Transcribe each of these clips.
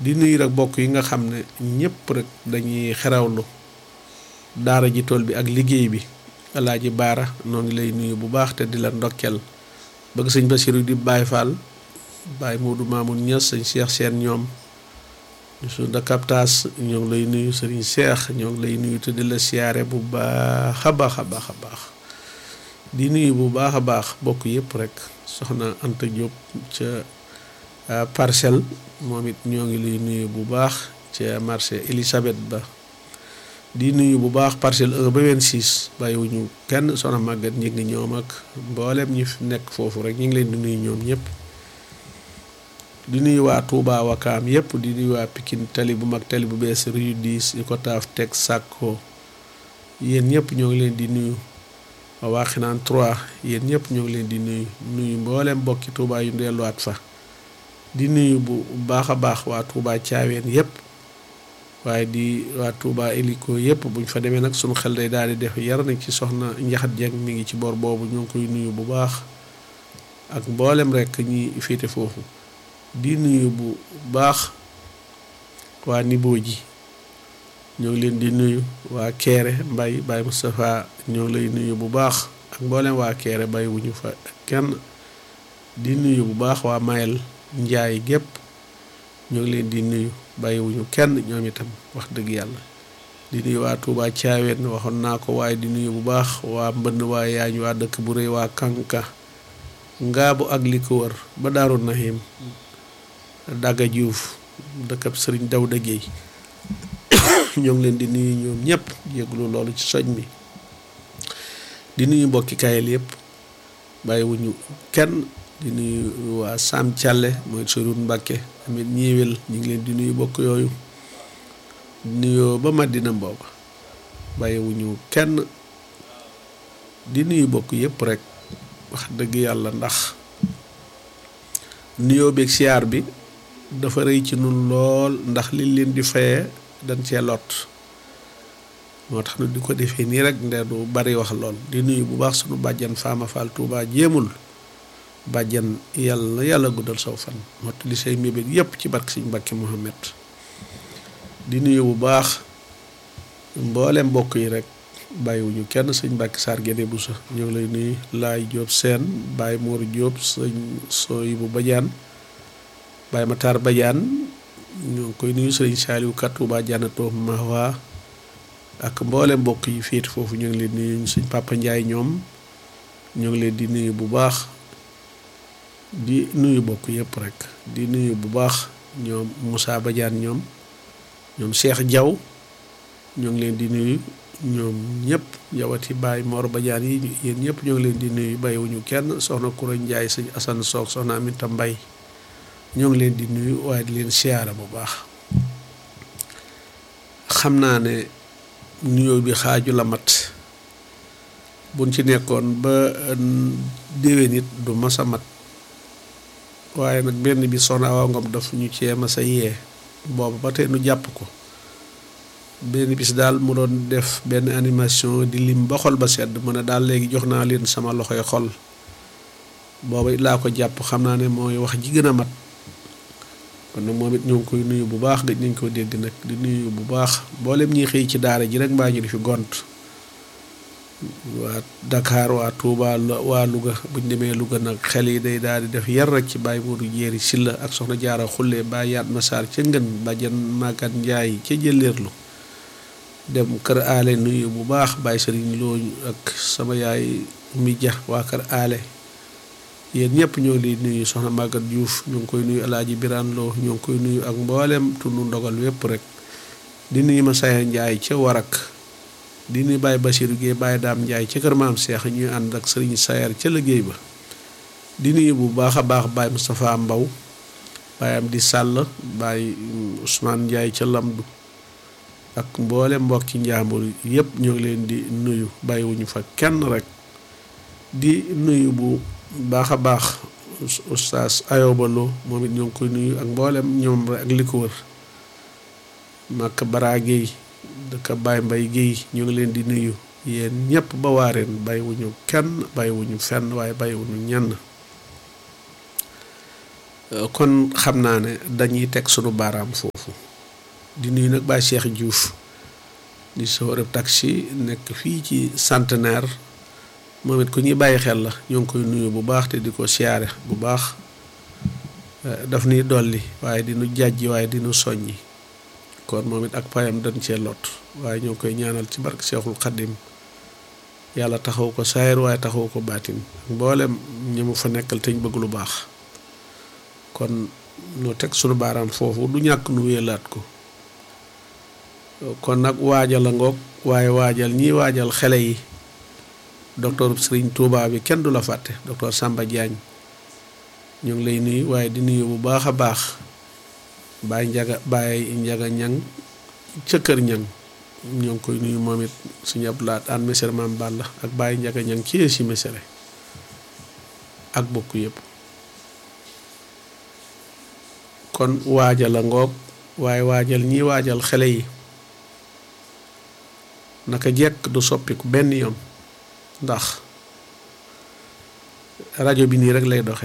di nuyu rek bokk yi nga xam ne ñëpp rek dañuy xerawlu daara ji tool bi ak liggéey bi alaaji baara noo ngi lay nuyu bu baax te di la ndokkeel bëgg sëñ Basiru di Baay Faal Baay Moodu Maamun Ñas sëñ Cheikh Seen ñoom su da kaptaas ñoo ngi lay nuyu sëriñ Cheikh ñoo ngi lay nuyu te di la siyaare bu baax a baax a baax a baax di nuyu bu baax a baax bokk yëpp rek soxna Anta Diop ca parcelle moom it ñoo ngi lay nuyu bu baax ca marché Elisabeth ba di nuyu bu baax parcelle 1 ba 26 bàyyiwuñu kenn soxna màggat ñi ngi ñoom ak mboolem ñi fi nekk foofu rek ñu ngi leen di nuyu ñoom ñëpp di nuyu waa Touba Wakaam yëpp di nuyu waa Pikine tali bu mag tali bu bees rue 10 di ko taaf teg sàkko yéen ñëpp ñoo ngi leen di nuyu waa Waxinaan 3 yéen ñëpp ñoo ngi leen di nuyu nuyu mboolem mbokki Touba yu delluwaat fa di nuyu bu baax a baax waa Touba Thiawéen yëpp waaye di waa Touba Eliko yëpp buñ fa demee nag sunu xel day daal di def yar nañ ci soxna Njaxat Jeng mi ngi ci bor boobu ñoo ngi koy nuyu bu baax ak mboolem rek ñi féete foofu di nuyu bu baax waa Nibo ji ñoo ngi leen di nuyu waa Kéré Mbay Baye Moustapha ñoo ngi lay nuyu bu baax ak mboolem waa Kéré bay wuñu fa kenn di nuyu bu baax waa Mayel Njaay gépp ñoo ngi leen di nuyu bàyyiwuñu kenn ñoom itam wax dëgg yàlla di nuyu waa Touba Thiawéen waxoon naa ko waaye di nuyu bu baax waa mbënn waa yaañ waa dëkk bu rëy waa Kanka ngaabu ak li ko wër ba Daaru Nahim Daga Diouf dëkkab Sëriñ Dawda Géey ñoo ngi leen di nuyu ñoom ñëpp yëglu loolu ci soñ mi di nuyu mbokki kayel yëpp bàyyiwuñu kenn di nuyu waa Sam Thialé mooy Soroun Mbàkke amit ñiiwel ñu ngi leen di nuyu bokk yooyu nuyoo ba Madina mbooba bàyyiwuñu kenn di nuyu bokk yëpp rek wax dëgg yàlla ndax nuyoo beeg siyaar bi dafa rëy ci nun lool ndax liñ leen di fayee dañ cee lot moo tax nu di ko defee nii rek nde du bari wax lool di nuyu bu baax sunu bàjjan Faama Fall Touba jéemul bàjjan yàlla yàlla guddal saw fan mott li say mébét yépp ci barke Sëñ Mbàkke Muhammad di nuyu bu baax mboolem mbokk yi rek bàyyiwuñu kenn sëñ Mbàkke Saar Gédé bu sa ñoo ngi lay nuyu Laay Jóob Seen Baay Moor Jóob sëñ Sooy bu Bajaan Baay Mataar Bajaan ñoo ngi koy nuyu sëñ Saaliw Kat Tuubaa Jannatoo Mahwa ak mboolem mbokk yi féet foofu ñu ngi leen nuyu sëñ Papa Njaay ñoom ñoo ngi leen di nuyu bu baax di nuyu bokk yëpp rek di nuyu bu baax ñoom Moussa Badiane ñoom ñoom Cheikh Diaw ñoo ngi leen di nuyu ñoom ñëpp jawati Baye Mor Badiane yi yéen ñëpp ñoo ngi leen di nuyu bàyyiwuñu kenn soxna Koura Ndiaye sëñ Assane Soog soxna Aminta Mbay ñoo ngi leen di nuyu waaye di leen siyaara bu baax xam naa ne nuyoo bi xaaju la mat buñ ci nekkoon ba déwén it du mas a mat waaye nag benn bi soxna Awa Ngom daf ñu cee ma sa yee boobu ba tey nu jàpp ko benn bis daal mu doon def benn animation di lim ba xol ba sedd mu ne daal léegi jox naa leen sama loxoy xol booba laa ko jàpp xam naa ne mooy wax ji gën a mat kon nag moom it ñoo ngi koy nuyu bu baax gëj nañ ko dégg nag di nuyu bu baax mboolem ñi xëy ci daara ji rek mbaa ñu di fi gont waa Dakar waa Touba waa Louga buñ demee Louga nag xel yi day daal di def yar rek ci Baye Modou Jéeri Silla ak soxna Jaara Xulle Baye Yaat Masaar ca Ngën Bàjjan Magat Njaay ca Jëleerlu dem kër aale nuyu bu baax Baye Sëriñ Loo ak sama yaay mi ja waa kër aale yéen ñëpp ñoo ngi nuyu soxna Magat Diouf ñu ngi koy nuyu Alaaji Biraan Loo ñoo ngi koy nuyu ak mboolem tundu ndogal wépp rek di nuyu ma Saya Njaay ca Warak di nuyu Baye Basiru Géey Baye Daam Njaay ca kër maam Seex ñuy ànd ak sëriñ Sayar ca liggéey ba di nuyu bu baax a baax Baye Moustapha Mbaw Baye am di sàll Baye Ousmane Njaay ca Lamdu ak mboole mbokki njaambur yëpp ñoo ngi leen di nuyu bàyyiwuñu fa kenn rek di nuyu bu baax a baax oustaz Ayoba Lo moom it ñoo ngi koy nuyu ak mboolem ñoom rek ak li ko wër Makka Bara Géey dëkk Baye Mbay Géey ñu ngi leen di nuyu yéen ñëpp ba waareen bàyyiwuñu kenn bàyyiwuñu fenn waaye bàyyiwuñu ñenn kon xam naa ne dañuy teg sunu baaraam foofu di nuyu nag Baye Cheikh Diouf di chauffeur taxi nekk fii ci centenaire moom it ku ñuy bàyyi xel la ñoo ngi koy nuyu bu baax te di ko siyaare bu baax daf nuy dolli waaye di nu jàjji waaye di nu soññi kon moom it ak payam dañ cee lot waaye ñoo ngi koy ñaanal ci barke Cheikhul Khadim yàlla taxaw ko saayir waaye taxaw ko baatin mboolem ñi mu fa nekkal te ñu bëgg lu baax kon noo teg sunu baaraam foofu du ñàkk nu wéelaat ko kon nag waajal a ngoog waaye waajal ñiy waajal xele yi docteur Serigne Touba bi kenn du la fàtte docteur Samba Diagne ñu ngi lay nuyu waaye di nuyu bu baax a baax Baye Njaga Baye Njaga ñang ca kër ñang ñoo ngi koy nuyu moom it suñu ab laat an mesere maam Balla ak Baye Njaga ñang ci si mesere ak bokk yëpp kon waajal a ngoog waaye waajal ñiy waajal xele yi naka jekk du soppiku benn yoon ndax rajo bi nii rek lay doxe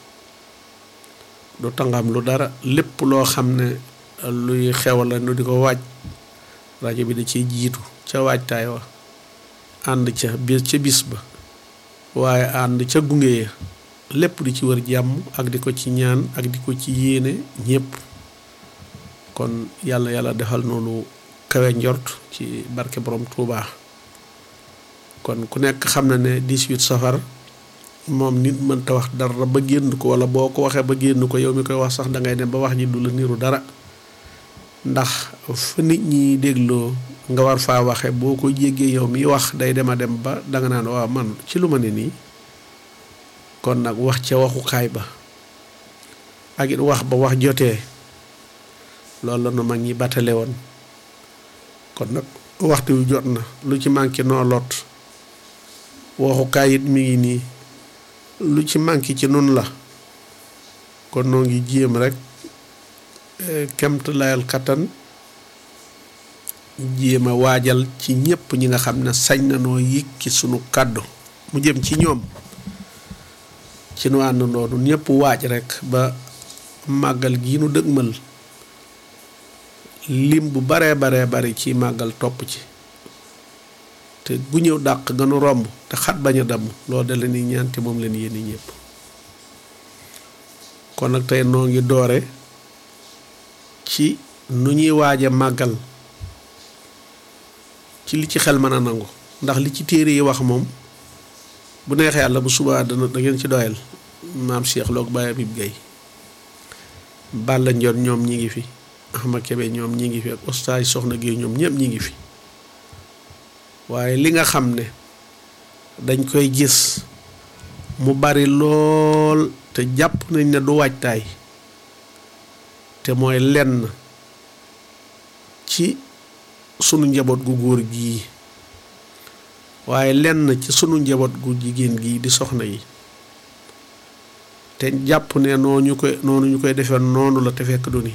du tangam lu dara lépp loo xam ne luy xew la nu di ko waaj rajo bi da ciy jiitu ca waajtaay wa ànd ca bis ca bis ba waaye ànd ca gunge ya lépp di ci wër jàmm ak di ko ci ñaan ak di ko ci yéene ñépp kon yàlla yàlla defal noonu kawe njort ci barke borom Touba kon ku nekk xam na ne 18 safar moom nit mënta wax dara ba génn ko wala boo ko waxee ba génn ko yow mi koy wax sax da ngay dem ba wax ji du la niru dara ndax fa nit ñi dégloo nga war faa waxe boo ko jéggee yow mi wax day dem a dem ba danga naan waaw man ci lu ma ne nii kon nag wax ca waxukaay ba ak it wax ba wax jotee loolu la nu mag ñi batale woon kon nag waxtu wi jot na lu ci manqué noo lot waxukaay it mi ngi nii lu ci manqué ci nun la kon noo ngi jéem rek kemt layal kattan jéem a waajal ci ñépp ñi nga xam ne sañ na noo yëkki sunu kàddu mu jëm ci ñoom ci nu ànd noonu ñépp waaj rek ba màggal gii nu dëgmal lim bu baree baree bari ci màggal topp ci te bu ñëw dàq gënu romb te xat bañ a damm loolu da leen ñaan te moom leen yéen ñëpp kon nag tey noo ngi doore ci nu ñuy waaje màggal ci li ci xel mën a nangu ndax li ci téere yi wax moom bu neexee yàlla bu subaa dana da ngeen ci doyal maam Cheikh Lo ak Baye Habib Gueye Balla Ndiol ñoom ñi ngi fi Ahmad Kebe ñoom ñi ngi fi ak ostaay Soxna Gueye ñoom ñëpp ñi ngi fi waaye li nga xam ne dañ koy gis mu bari lool te jàpp nañ ne du waajtaay te mooy lenn ci sunu njaboot gu góor gii waaye lenn ci sunu njaboot gu jigéen gii di soxna yi te jàpp ne noonu ñu koy noonu ñu koy defee noonu la te fekk du ni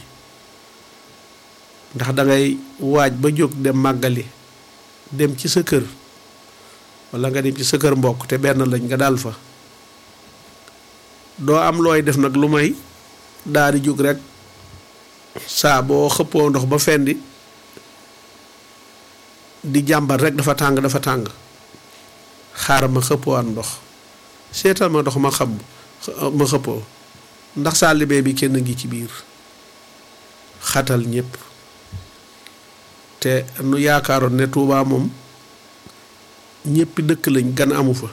ndax dangay waaj ba jóg dem màggali dem ci sa kër walla nga dem ci sa kër mbokk te benn lañ nga daal fa doo am looy def nag lu may daal di jóg rek saa boo xëppoo ndox ba fendi di jàmbat rek dafa tàng dafa tàng xaaral ma xëppoowaat ndox seetal ma ndox ma xam ma xëppoo ndax saalibee bi kenn ngi ci biir xatal ñépp te nu yaakaaroon ne Tuubaa moom ñéppi dëkk lañ gan amu fa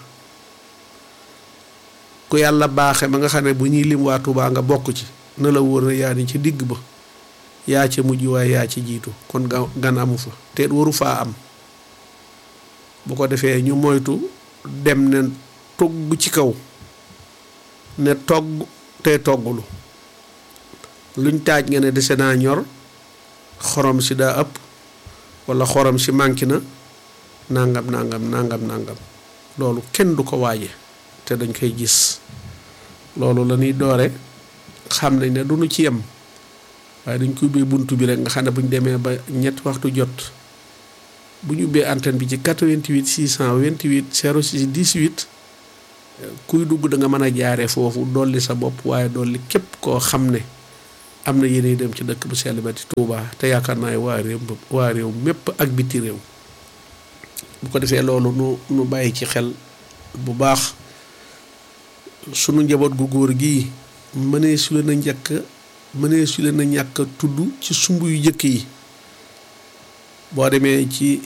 ku yàlla baaxe ba nga xam ne bu ñuy lim waa Tuubaa nga bokk ci na la wóor na yaa ni ci digg ba yaa ca mujj waaye yaa ci jiitu kon gan amu fa te waru faa am bu ko defee ñu moytu dem ne togg ci kaw ne togg tey toggulu luñ taaj nga ne dese naa ñor xorom si daa ëpp walla xorom si manqué na nangam nangam nangam nangam loolu kenn du ko waaje te dañ koy gis loolu la ñuy doore xam nañ ne du ñu ci yem waaye dañ ko ubbee bunt bi rek nga xam ne bu ñu demee ba ñetti waxtu jot bu ñu ubbee antenne bi ci 88 628 06 18 kuy dugg da nga mën a jaare foofu dolli sa bopp waaye dolli képp koo xam ne am na yéene dem ci dëkk bu sell ba ci Touba te yaakaar naa waa réew waa réew mépp ak biti réew bu ko defee loolu nu nu bàyyi ci xel bu baax sunu njaboot gu góor gii mënee su leen a njëkk mënee su leen a ñàkk tudd ci sumb yu jëkk yi boo demee ci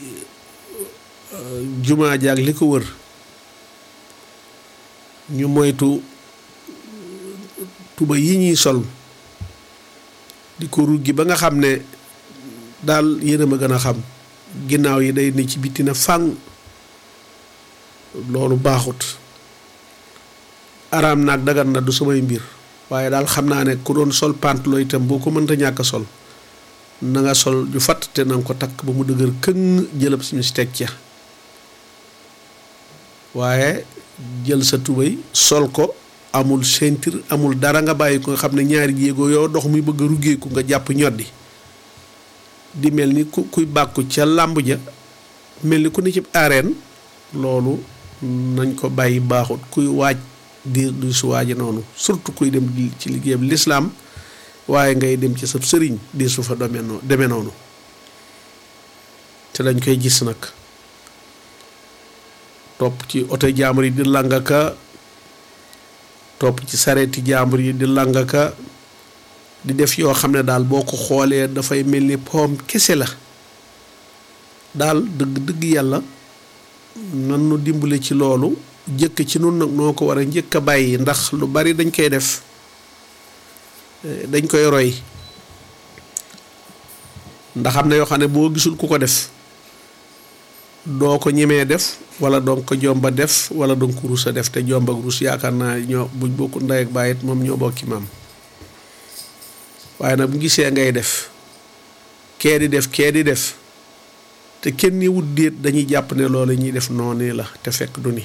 jumaa jaag li ko wër ñu moytu tuba yi ñuy sol di ko ruggi ba nga xam ne daal yéen a ma gën a xam ginnaaw yi day ne ci bitti na fàng loolu baaxut araam naag dagan na du samay mbir waaye daal xam naa ne ku doon sol pantalon itam boo ko mënta ñàkk a sol na nga sol ju fatt te na nga ko takk ba mu dëgër këng jëlab si mis teg ca waaye jël sa tubéy sol ko amul ceinture amul dara nga bàyyi ko nga xam ne ñaari jéego yoo dox muy bëgg a ruggeeku nga jàpp ñoddi di mel ni ku kuy bàkku ca làmb ja mel ni ku ne ci arène loolu nañ ko bàyyi baaxut kuy waaj di du su waaji noonu surtout kuy dem ci liggéeyam lislaam waaye ngay dem ci sa sëriñ di su fa demee noonu demee noonu te dañ koy gis nag topp ci oto jaambur yi di langaka topp ci sareeti jaambur yi di langaka di def yoo xam ne daal boo ko xoolee dafay mel ni poom kese la daal dëgg dëgg yàlla nan nu dimbale ci loolu jëkk ci nun nag noo ko war a njëkk a bàyyi ndax lu bari dañ koy def dañ koy roy ndax am na yoo xam ne boo gisul ku ko def doo ko ñemee def wala doo ko jomba def wala doo ko rus a def te jomba ak rus yaakaar naa ñoo buñ bokku ndey ak baay it moom ñoo bokki maam waaye nag bu gisee ngay def kee di def kee di def te kenn ni wut déet dañuy jàpp ne loolu ñuy def noonu la te fekk du ni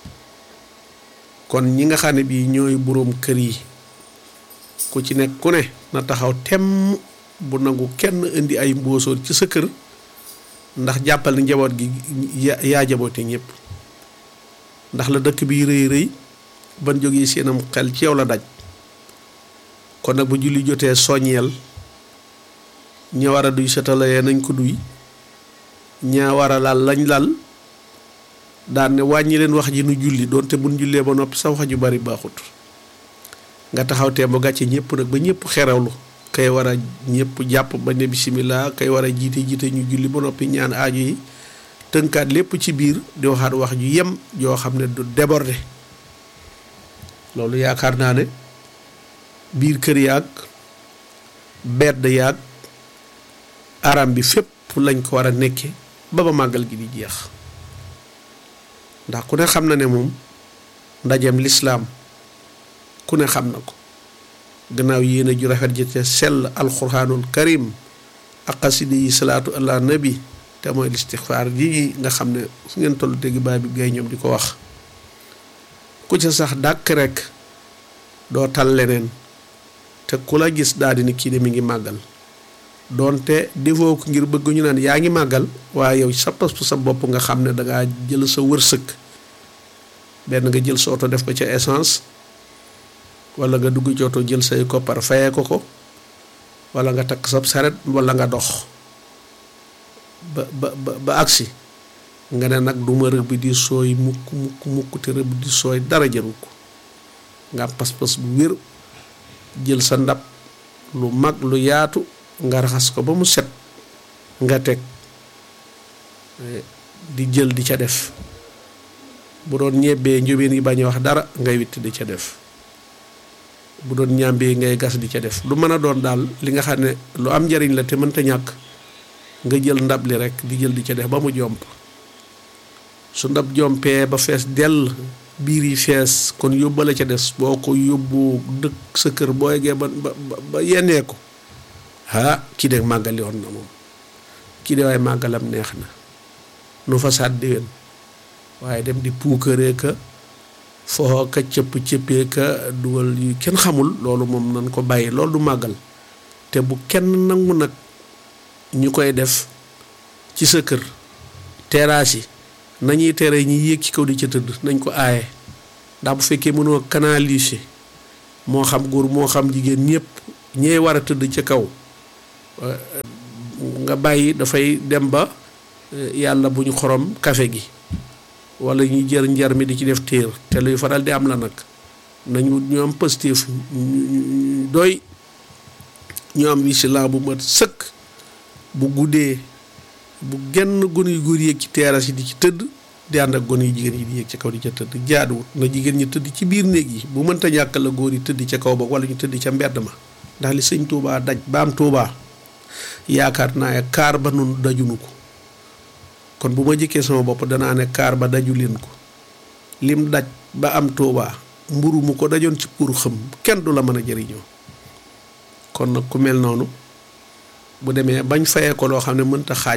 kon ñi nga xam ne bii ñooy boroom kër yi ku ci nekk ku ne na taxaw temm bu nangu kenn indi ay mbóosóor ci sa kër ndax jàppal ni njaboot gi yaa jaboote ñëpp ndax la dëkk bi rëy rëy ban jógee seenam xel ci yow la daj kon nag bu julli jotee soññeel ña war a duy setalayee nañ ko duy ñaa war a lal lañ lal daan ne wàññi leen wax ji nu julli doonte buñ jullee ba noppi sa wax ju bari baaxut nga taxaw tee ba gàcce ñëpp nag ba ñëpp xerawlu kay war a ñëpp jàpp ba ne bisimilah kay war a jiite jiite ñu julli ba noppi ñaan aaju yi tënkaat lépp ci biir di waxaat wax ju yem joo xam ne du déborder loolu yaakaar naa ne biir kër yaag bedd yaag aram bi fépp lañ ko war a nekke ba ba màggal gi di jeex ndax ku ne xam na ne moom ndajeem lislaam ku ne xam na ko gannaaw yéene ju rafet ji te sell alxuraanul karim ak xasida yi salaatu ala nabi te mooy listixfaar ji nga xam ne fu ngeen tollu dégg baay bi gay ñoom di ko wax ku ca sax dàkk rek doo tal leneen te ku la gis daal di ni kii de mi ngi màggal doonte defoo ko ngir bëgg ñu naan yaa ngi màggal waaye yow sa pas sa bopp nga xam ne dangaa jël sa wërsëg benn nga jël sa oto def ko ca essence wala nga dugg ci oto jël say koppar fayee ko ko wala nga takk sab saret wala nga dox ba ba ba agsi nga ne nag duma rëbb di sooy mukk mukk mukk te rëbb di sooy dara jaru ko nga am pas-pas bu wér jël sa ndab lu mag lu yaatu nga raxas ko ba mu set nga teg di jël di ca def bu doon ñebbee njóbeen yi bañ a wax dara ngay witt di ca def bu doon ñàmbee ngay gas di ca def lu mën a doon daal li nga xam ne lu am njariñ la te mënta ñàkk nga jël ndab li rek di jël di ca def ba mu jomp su ndab jompee ba fees dell biir yi fees kon yóbbale ca des boo ko yóbbu dëkk sa kër boo yeggee ba ba ba yennee ko ah kii de màggali woon na moom kii de waaye màggalam neex na nu fa saat déwén waaye dem di puukaree ka foo ka cëpp cëppee ka dugal yu kenn xamul loolu moom nañ ko bàyyi loolu du màggal te bu kenn nangu nag ñu koy def ci sa kër terrasse yi nañuy tere ñi yéeg ci kaw di ca tëdd nañ ko aaye ndax bu fekkee mënoo canaliser moo xam góor moo xam jigéen ñëpp ñee war a tëdd ca kaw nga bàyyi dafay dem ba yàlla bu ñu xorom kafe gi wala ñu jër njar mi di ci def téer te luy faral di am la nag nañu ñu am positif doy ñu am vigilant bu mat sëkk bu guddee bu genn gone yu góor yéeg ci terrasse yi di ci tëdd di ànd ak gone yu jigéen yi di yéeg ca kaw di ca tëdd jaaduwut na jigéen ñi tëdd ci biir néeg yi bu mënta ñàkk la góor yi tëdd ca kaw ba wala ñu tëdd ca mbedd ma ndax li sëñ Touba daj ba am Touba yaakaar naa ne kaar ba nun dajunu ko kon bu ma jëkkee sama bopp danaa ne kaar ba daju leen ko lim daj ba am Touba mburu mu ko dajoon ci pour xëm kenn du la mën a jëriñoo kon nag ku mel noonu bu demee bañ fayee ko loo xam ne mënta xaaj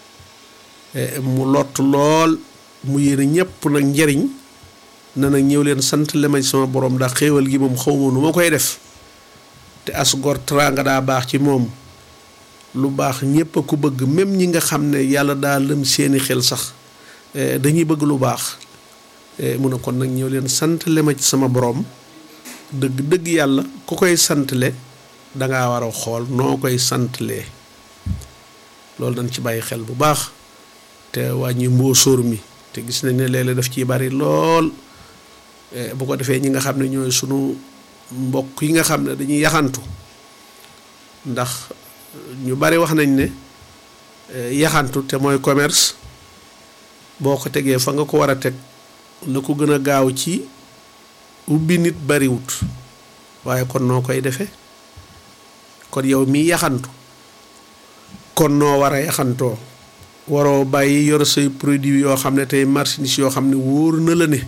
mu lott lool mu yéene ñëpp nag njariñ na nag ñëw leen sant le ma sama borom ndax xéewal gi moom xaw ma nu ma koy def te as gor teraanga daa baax ci moom lu baax ñëpp a ko bëgg même ñi nga xam ne yàlla daa lëm seeni xel sax dañuy bëgg lu baax mu ne kon nag ñëw leen sant le ma ci sama borom dëgg dëgg yàlla ku koy santle dangaa war a xool noo koy santlee loolu dañ ci bàyyi xel bu baax te wàññi mbóosóor mi te gis nañ ne léeg-léeg daf ciy bari lool bu ko defee ñi nga xam ne ñooy sunu mbokk yi nga xam ne dañuy yaxantu ndax ñu bari wax nañ ne yaxantu te mooy commerce boo ko tegee fa nga ko war a teg la ko gën a gaaw ci ubbi nit bariwut waaye kon noo koy defee kon yow mii yaxantu kon noo war a yaxantoo waroo bàyyi yor say produit yoo xam ne tey marchandise yoo xam ne wóor na la ne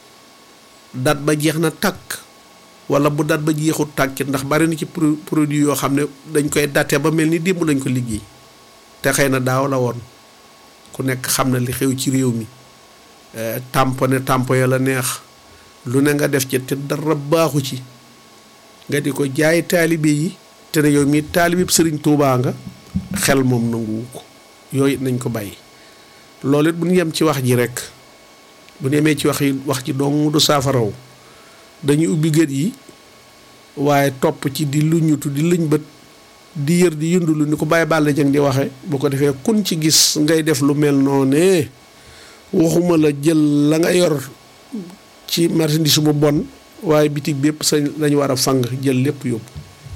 dat ba jeex na tàkk wala bu dat ba jeexut tàkk ndax bari na ci produit yoo xam ne dañ koy date ba mel ni démb lañ ko liggéey te xëy na daaw la woon ku nekk xam na li xew ci réew mi tamponné tampo ya la neex lu ne nga def ci te dara baaxu ci nga di ko jaay taalibe yi te ne yow mii taalibib sëriñ Tuubaa nga xel moom nanguwu ko yooyu nañ ko bàyyi loolu it bu ñu yem ci wax ji rek bu ñu yemee ci wax yi wax ji dong du saafaraw dañuy ubbi gët yi waaye topp ci di luñutu di luñ bët di yër di yundulu ni ko bàyyi bàll jëng di waxe bu ko defee kun ci gis ngay def lu mel noonee waxuma la jël la nga yor ci marchandise bu bon waaye bitig bépp sa lañu war a fang jël lépp yóbbu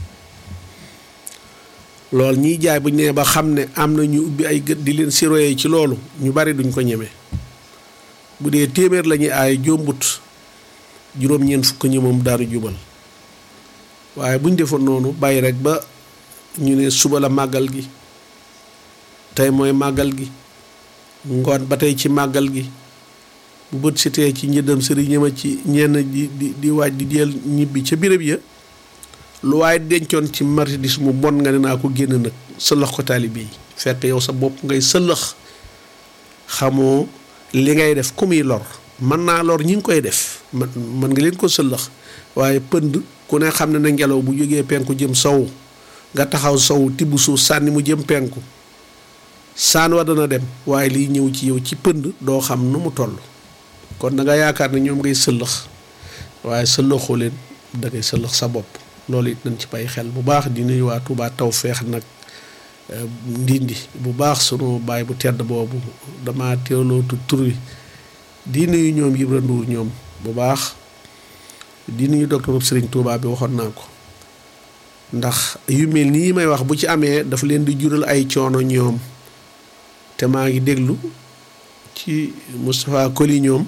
loolu ñiy jaay bu ñu nee ba xam ne am na ñu ubbi ay gët di leen siroyee ci loolu ñu bari duñ ko ñeme bu dee téeméer la ñuy aay jombut juróom-ñeent fukk ñi moom daanu jubal waaye bu ñu defoon noonu bàyyi rek ba ñu ne suba la màggal gi tey mooy màggal gi ngoon ba tey ci màggal gi bu bët sitee ci njëddam sëriñ ñëma ci ñenn di di di waaj di jël ñibbi ca béréb ya lu waaye dencoon ci marchandise mu bon nga ne naa ko génn nag sëlëx ko taalibe yi fekk yow sa bopp ngay sëlëx xamoo li ngay def ku muy lor mën naa lor ñi ngi koy def man mën nga leen ko sëlëx waaye pënd ku ne xam ne na ngelaw bu jógee penku jëm sow nga taxaw sow tibb suuf sànni mu jëm penku saan wa dana dem waaye liy ñëw ci yow ci pënd doo xam nu mu toll kon da nga yaakaar ne ñoom ngay sëlëx waaye sëlëxoo leen da ngay sëlëx sa bopp loolu it nañ ci bàyyi xel bu baax di nuyu waa Touba Tawfeex nag ndindi bu baax sunu baay bu tedd boobu dama teelootu tur wi di nuyu ñoom Ibra Ndour ñoom bu baax di nuyu docteur Serigne Touba bi waxoon naa ko ndax yu mel nii may wax bu ci amee dafa leen di jural ay coono ñoom te maa ngi déglu ci Moustapha Koli ñoom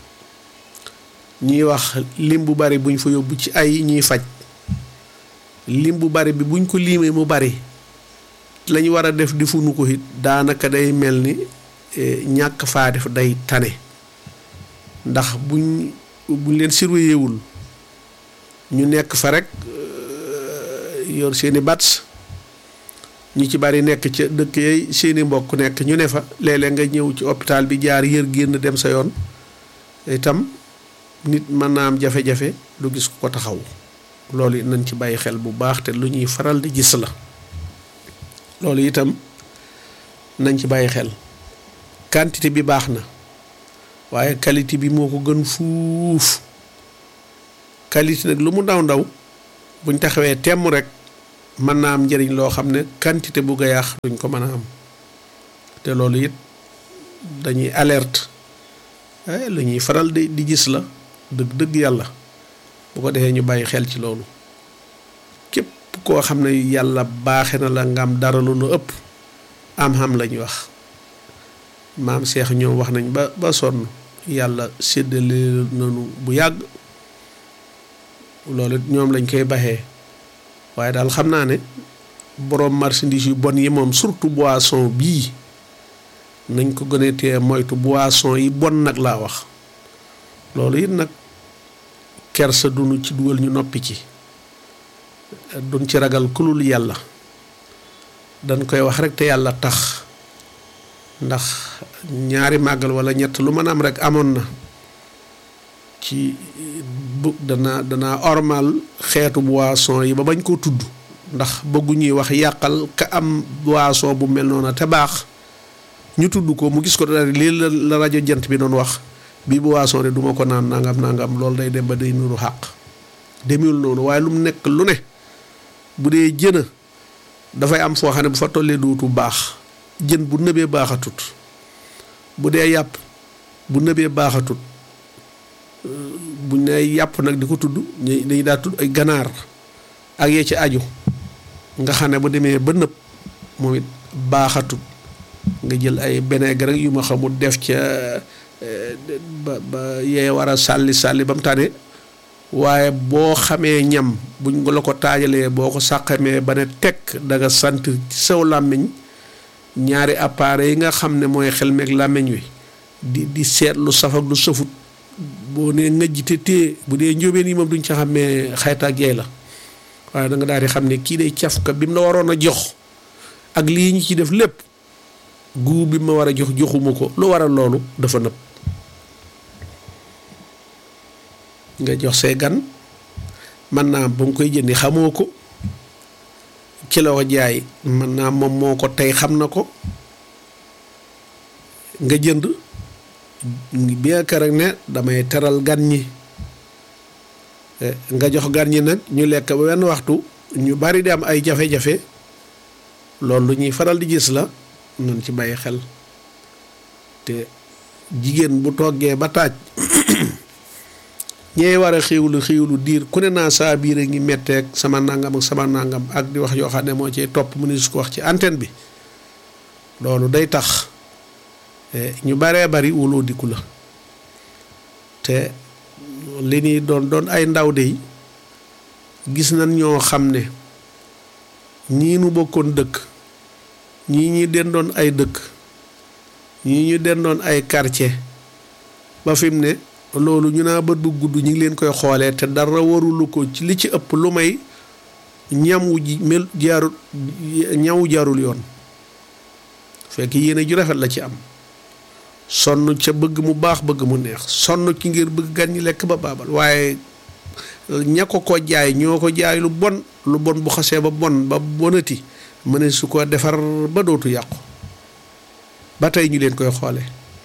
ñuy wax lim bu bari buñ fa yóbbu ci ay ñuy faj lim bu bari bi buñ ko liimee mu bari lañu war a def defuñu ko it daanaka day mel ni ñàkk faa def day tane ndax buñ buñ leen surveillé wul ñu nekk fa rek yor seeni bats ñu ci bari nekk ca dëkk yay seeni mbokk nekk ñu ne fa léeg-léeg nga ñëw ci hôpital bi jaar yër génn dem sa yoon itam nit mën naa am jafe-jafe du gis ku ko taxaw loolu it nañ ci bàyyi xel bu baax te lu ñuy faral di gis la loolu itam nañ ci bàyyi xel quantité bi baax na waaye qualité bi moo ko gën fuuf qualité nag lu mu ndaw ndaw buñ taxawee temm rek mën naa am njëriñ loo xam ne quantité bu ga yàq duñ ko mën a am te loolu it dañuy alerte lu ñuy faral di di gis la dëgg dëgg yàlla bu ko defee ñu bàyyi xel ci loolu képp koo xam ne yàlla baaxe na la nga am dara lu nu ëpp am xam lañ wax maam Cheikh ñoom wax nañ ba ba sonn yàlla séddale nañu bu yàgg loolu ñoom lañ koy baxee waaye daal xam naa ne boroom marchandise yu bon yi moom surtout boisson bii nañ ko gën a tee moytu boisson yi bon nag laa wax loolu it nag kersa duñu ci dugal ñu noppi ci duñ ci ragal kulul yàlla dañ koy wax rek te yàlla tax ndax ñaari màggal wala ñett lu mën am rek amoon na ci bu dana dana ormal xeetu boisson yi ba bañ koo tudd ndax bëggu ñuy wax yàqal ka am boisson bu mel noonu te baax ñu tudd ko mu gis ko daal lii la la rajo jant bi doon wax bii boisson de duma ko naan nangam nangam loolu day dem ba day nuru xàq demul noonu waaye lu mu nekk lu ne bu dee jëna dafay am foo xam ne bu fa tollee dootu baax jën bu nëbee baaxatut bu dee yàpp bu nëbee baaxatut buñ ne yàpp nag di ko tudd dañuy daa tudd ay ganaar ak yee ci aju nga xam ne bu demee ba nëb moom it baaxatut nga jël ay vinaigre rek yu ma xamul def ca ba ba yee war a sàlli sàlli ba mu tane waaye boo xamee ñam buñ la ko taajalee boo ko sàqamee ba ne tekk da nga sant ci saw làmmiñ ñaari appareil yi nga xam ne mooy xel meeg làmmiñ wi di di seet lu saf ak lu safut boo nee ngëj te téye bu dee njóobeen yi moom duñ ca xamee xayta ak yeey la waaye da nga daal di xam ne kii day cafka bi mu la waroon a jox ak lii ñu ci def lépp guu bi ma war a jox joxuma ko lu waral loolu dafa nëb nga jox say gan man naa ba nga koy jëndi xamoo ko ci la ko jaay man naa moom moo ko tey xam na ko nga jënd bien que rek ne damay teral gan ñi nga jox gan ñi nag ñu lekk ba wenn waxtu ñu bari di am ay jafe-jafe loolu lu ñuy faral di gis la nañ ci bàyyi xel te jigéen bu toggee ba taaj ñee war a xiiwlu xiiwlu diir ku ne naa saa biir a ngi metteeg sama nangam ak sama nangam ak di wax yoo xam ne moo ciy topp mu ne su ko wax ci antenne bi loolu day tax ñu baree bari wuloo dikku la te li ñuy doon doon ay ndaw de gis nañ ñoo xam ne ñii nu bokkoon dëkk ñii ñi dendoon ay dëkk ñii ñu dendoon ay quartier ba fi mu ne loolu ñu naa bët bu gudd ñu ngi leen koy xoolee te dara warulu ko ci li ci ëpp lu may ñam wu ji mel jaarul ñawu jaarul yoon fekk yéene ju rafet la ci am sonn ca bëgg mu baax bëgg mu neex sonn ci ngir bëgg gan ñi lekk ba baabal waaye ña ko ko jaay ñoo ko jaay lu bon lu bon bu xasee ba bon ba bonati mëne su ko defar ba dootu yàqu ba tey ñu leen koy xoole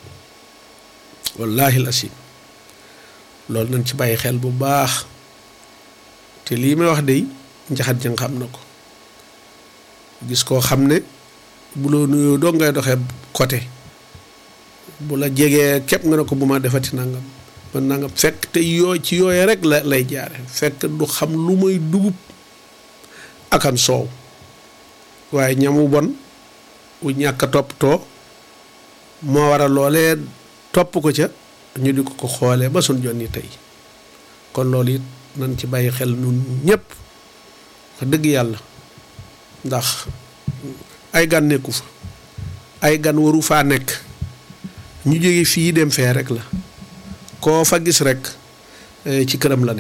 wallaahi la si loolu nañ ci bàyyi xel bu baax te lii may wax de njaxat jang xam na ko gis koo xam ne bu la nuyoo doo ngay doxee côté bu la jegee képp nga ne ko bu ma defati nangam man nangam fekk te yoo ci yooye rek la lay jaare fekk du xam lu may dugub akam soow waaye ñamu bon wu ñàkk a toppatoo moo waral loolee topp ko ca ñu di ko ko xoolee ba suñ jonni tey kon loolu it nañ ci bàyyi xel nun ñëpp wax dëgg yàlla ndax ay gan nekku fa ay gan waru faa nekk ñu jóge fii dem fee rek la koo fa gis rek ci këram la ne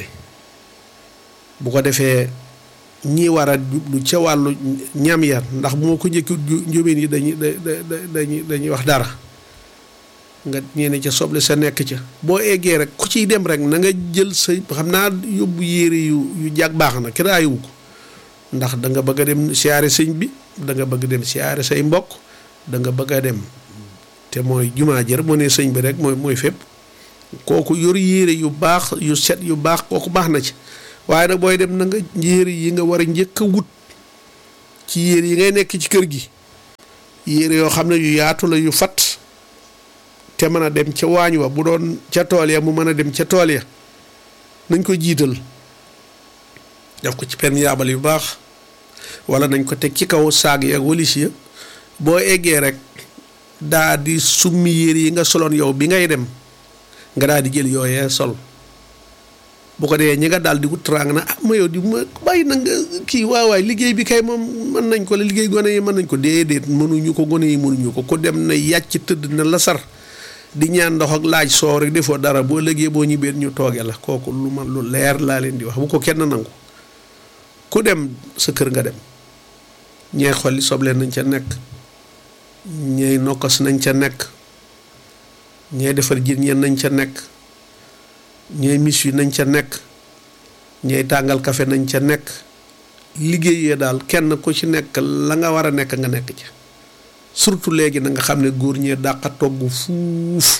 bu ko defee ñi war a jublu ca wàllu ñam ya ndax bu ma ko njëkkut njóobeen yi dañuy dañuy dañuy wax dara nga ñeene ca soble sa nekk ca boo eggee rek ku ciy dem rek na nga jël sa xam naa yóbbu yére yu yu jag baax na kenn aayiwu ko ndax da nga bëgg a dem siyaare sëñ bi da nga bëgg dem siyaare say mbokk da nga bëgg a dem te mooy jumaa jër moo ne sëñ bi rek mooy mooy fépp kooku yor yére yu baax yu set yu baax kooku baax na ci waaye nag booy dem na nga yére yi nga war a njëkk a wut ci yére yi ngay nekk ci kër gi yére yoo xam ne yu yaatu la yu fat te mën a dem ca waañ wa bu doon ca tool ya mu mën a dem ca tool ya nañ ko jiital def ko ci penn yaabal yu baax wala nañ ko teg ci kaw saag ya ak walis ya boo eggee rek daa di summi yére yi nga soloon yow bi ngay dem nga daal di jël yooyee sol bu ko dee ñi nga daal di wut trang na ah ma yow di ma bàyyi na nga kii waaw waay liggéey bi kay moom mën nañ ko la liggéey gone yi mën nañ ko déedéet mënuñu ko gone yi mënuñu ko ku dem na yàcc tëdd na la sar di ñaan ndox ak laaj soo rek defoo dara boo liggéey boo ñibbee ñu tooge la kooku lu ma lu leer laa leen di wax bu ko kenn nangu ku dem sa kër nga dem ñee xolli soble nañ ca nekk ñey nokkos nañ ca nekk ñee defar jën ñeen nañ ca nekk ñooy mis yi nañ ca nekk ñooy tàngal kafe nañ ca nekk liggéeyee daal kenn ku ci nekk la nga war a nekk nga nekk ca surtout léegi na nga xam ne góor ñee dàqa togg fuuf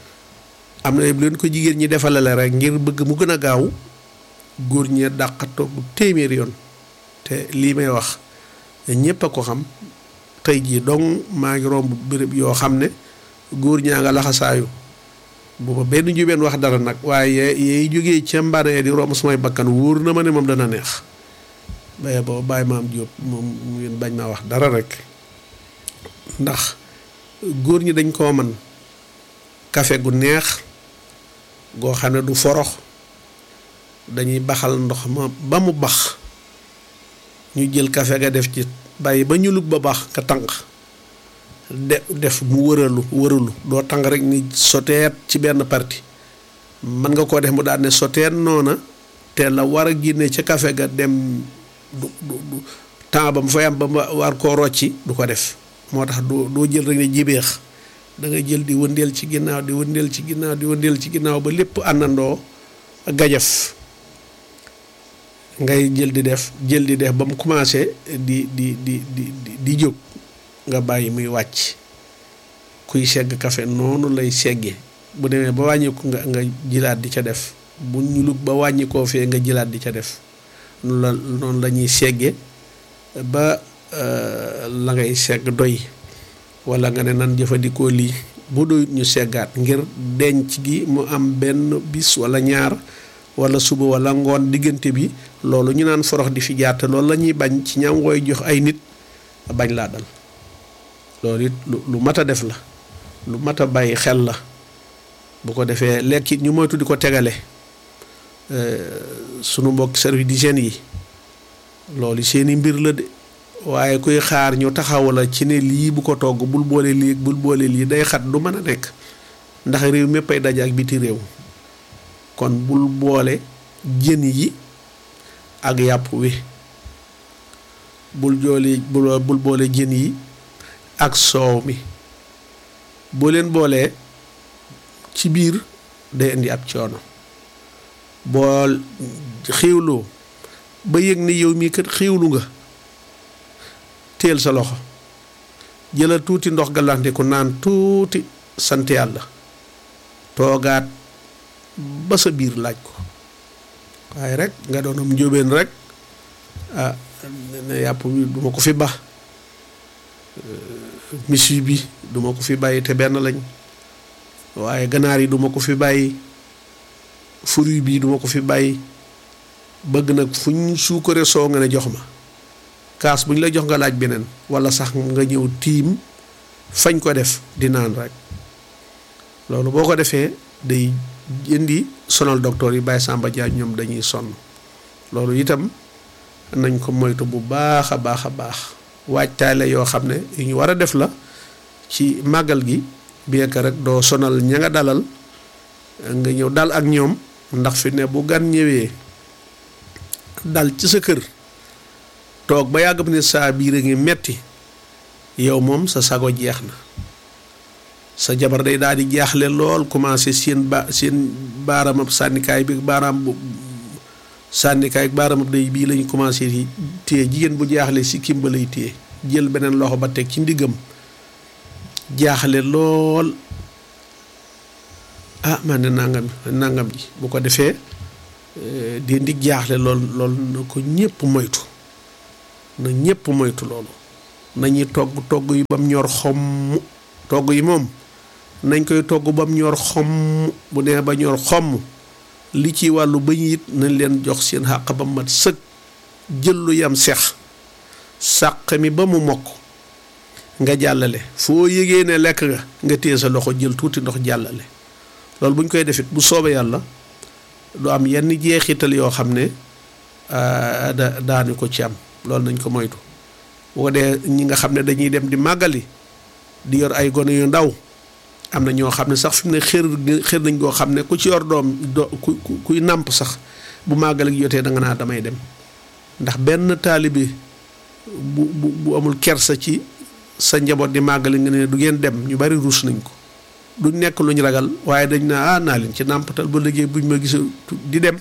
am na bu leen ko jigéen ñi defalale rek ngir bëgg mu gën a gaaw góor ñee dàqa togg téeméer yoon te lii may wax ñépp a ko xam tey jii dong maa ngi romb béréb yoo xam ne góor ñaa nga laxasaayu booba benn jubeen wax dara nag waaye yeey jógee ca mbanee di romb samay bakkan wóor na ma ne moom dana neex baye booba bàyyi maam Jóob moom ngeen bañ maa wax dara rek ndax góor ñi dañ koo man kafe gu neex goo xam ne du forox dañuy baxal ndox ma ba mu bax ñu jël kafe ga def ci bàyyi ba ñu lug ba baax nga tànq de def mu wëralu wëralu doo tàng rek ni soteet ci benn parti mën nga koo def mu daal ne soteet noona te la war a génne ca kafe ga dem du du temps ba mu fay am ba ma war koo rocci du ko def moo tax doo doo jël rek ne jibeex da nga jël di wëndeel ci ginnaaw di wëndeel ci ginnaaw di wëndeel ci ginnaaw ba lépp àndandoo gajaf ngay jël di def jël di def ba mu commencé di di di di di jóg nga bàyyi muy wàcc kuy segg kafe noonu lay segge bu demee ba wàññiku nga nga jilaat di ca def bu ñulug ba wàññikoo fee nga jilaat di ca def noonu la noonu la ñuy segge ba la ngay segg doy wala nga ne nan jëfandikoo lii bu doyut ñu seggaat ngir denc gi mu am benn bis wala ñaar wala suba wala ngoon diggante bi loolu ñu naan forox di fi jaar te loolu la ñuy bañ ci ñam wooy jox ay nit bañ laa dal loolu it lu lu mat a def la lu mat a bàyyi xel la bu ko defee lekk it ñu moytu di ko tegale sunu mbokk service d'hygiène yi loolu seeni mbir la de waaye kuy xaar ñu taxaw la ci ne lii bu ko togg bul boole lii bul boole lii day xat du mën a nekk ndax réew mépp ay daje ak biti réew kon bul boole jën yi ak yàpp wi bul jooli bul boole jën yi ak soow mi boo leen boolee ci biir day indi ab coono boo xiiwloo ba yëg ne yow mii kat xiiwlu nga teel sa loxo jëlal tuuti ndox galanteku naan tuuti sant yàlla toogaat ba sa biir laaj ko waaye rek nga doonam njóobeen rek ah ne yàpp bi duma ko fi ba misi bi duma ko fi bàyyi te benn lañ waaye ganaar yi duma ko fi bàyyi fruit bi duma ko fi bàyyi bëgg nag fu ñu suukare soo nga ne jox ma kaas bu ñu la jox nga laaj beneen wala sax nga ñëw tiim fañ ko def di naan rek loolu boo ko defee day indi sonal docteur yi Baye Samba Dia ñoom dañuy sonn loolu itam nañ ko moytu bu baax a baax a baax waajtaay la yoo xam ne yu ñu war a def la ci màggal gi bien que rek doo sonal ña nga dalal nga ñëw dal ak ñoom ndax fi ne bu gan ñëwee dal ci sa kër toog ba yàgg ne saa biir a ngi metti yow moom sa sago jeex na sa jabar day daal di jaaxle lool commencé seen ba seen baaramab sànnikaay bi baaraam bu sànnikaay baaramab day bii lañu commencé yi téye jigéen bu jaaxle si kimba lay téye jël beneen loxo ba teg ci ndiggam jaaxle lool ah man de nangam nangam ji bu ko defee di ndi jaaxle lool lool na ko ñëpp moytu na ñëpp moytu loolu nañuy togg togg yi bam ñor xomm togg yi moom nañ koy togg bam ñor xomm bu nee ba ñor xomm li ci wàllu bëñ it nañ leen jox seen xàq ba mat sëg jël lu yam sex sàq mi ba mu mokk nga jàllale foo yëgee ne lekk nga nga téye sa loxo jël tuuti ndox jàllale loolu bu ñu koy defit bu soobee yàlla du am yenn jeexital yoo xam ne da daanu ko ci am loolu nañ ko moytu bu ko dee ñi nga xam ne dañuy dem di màggali di yor ay gone yu ndaw am na ñoo xam ne sax fi mu ne xër xër nañ koo xam ne ku ci yor doom do ku kuy nàmp sax bu màggal gi jotee da nga naa damay dem ndax benn taalibe bu bu bu amul kersa ci sa njaboot di màggali nga ne du ngeen dem ñu bari ruus nañ ko du nekk luñ ragal waaye dañ naa ah naa leen ci nàmpatal ba liggéey buñ ma gisa di dem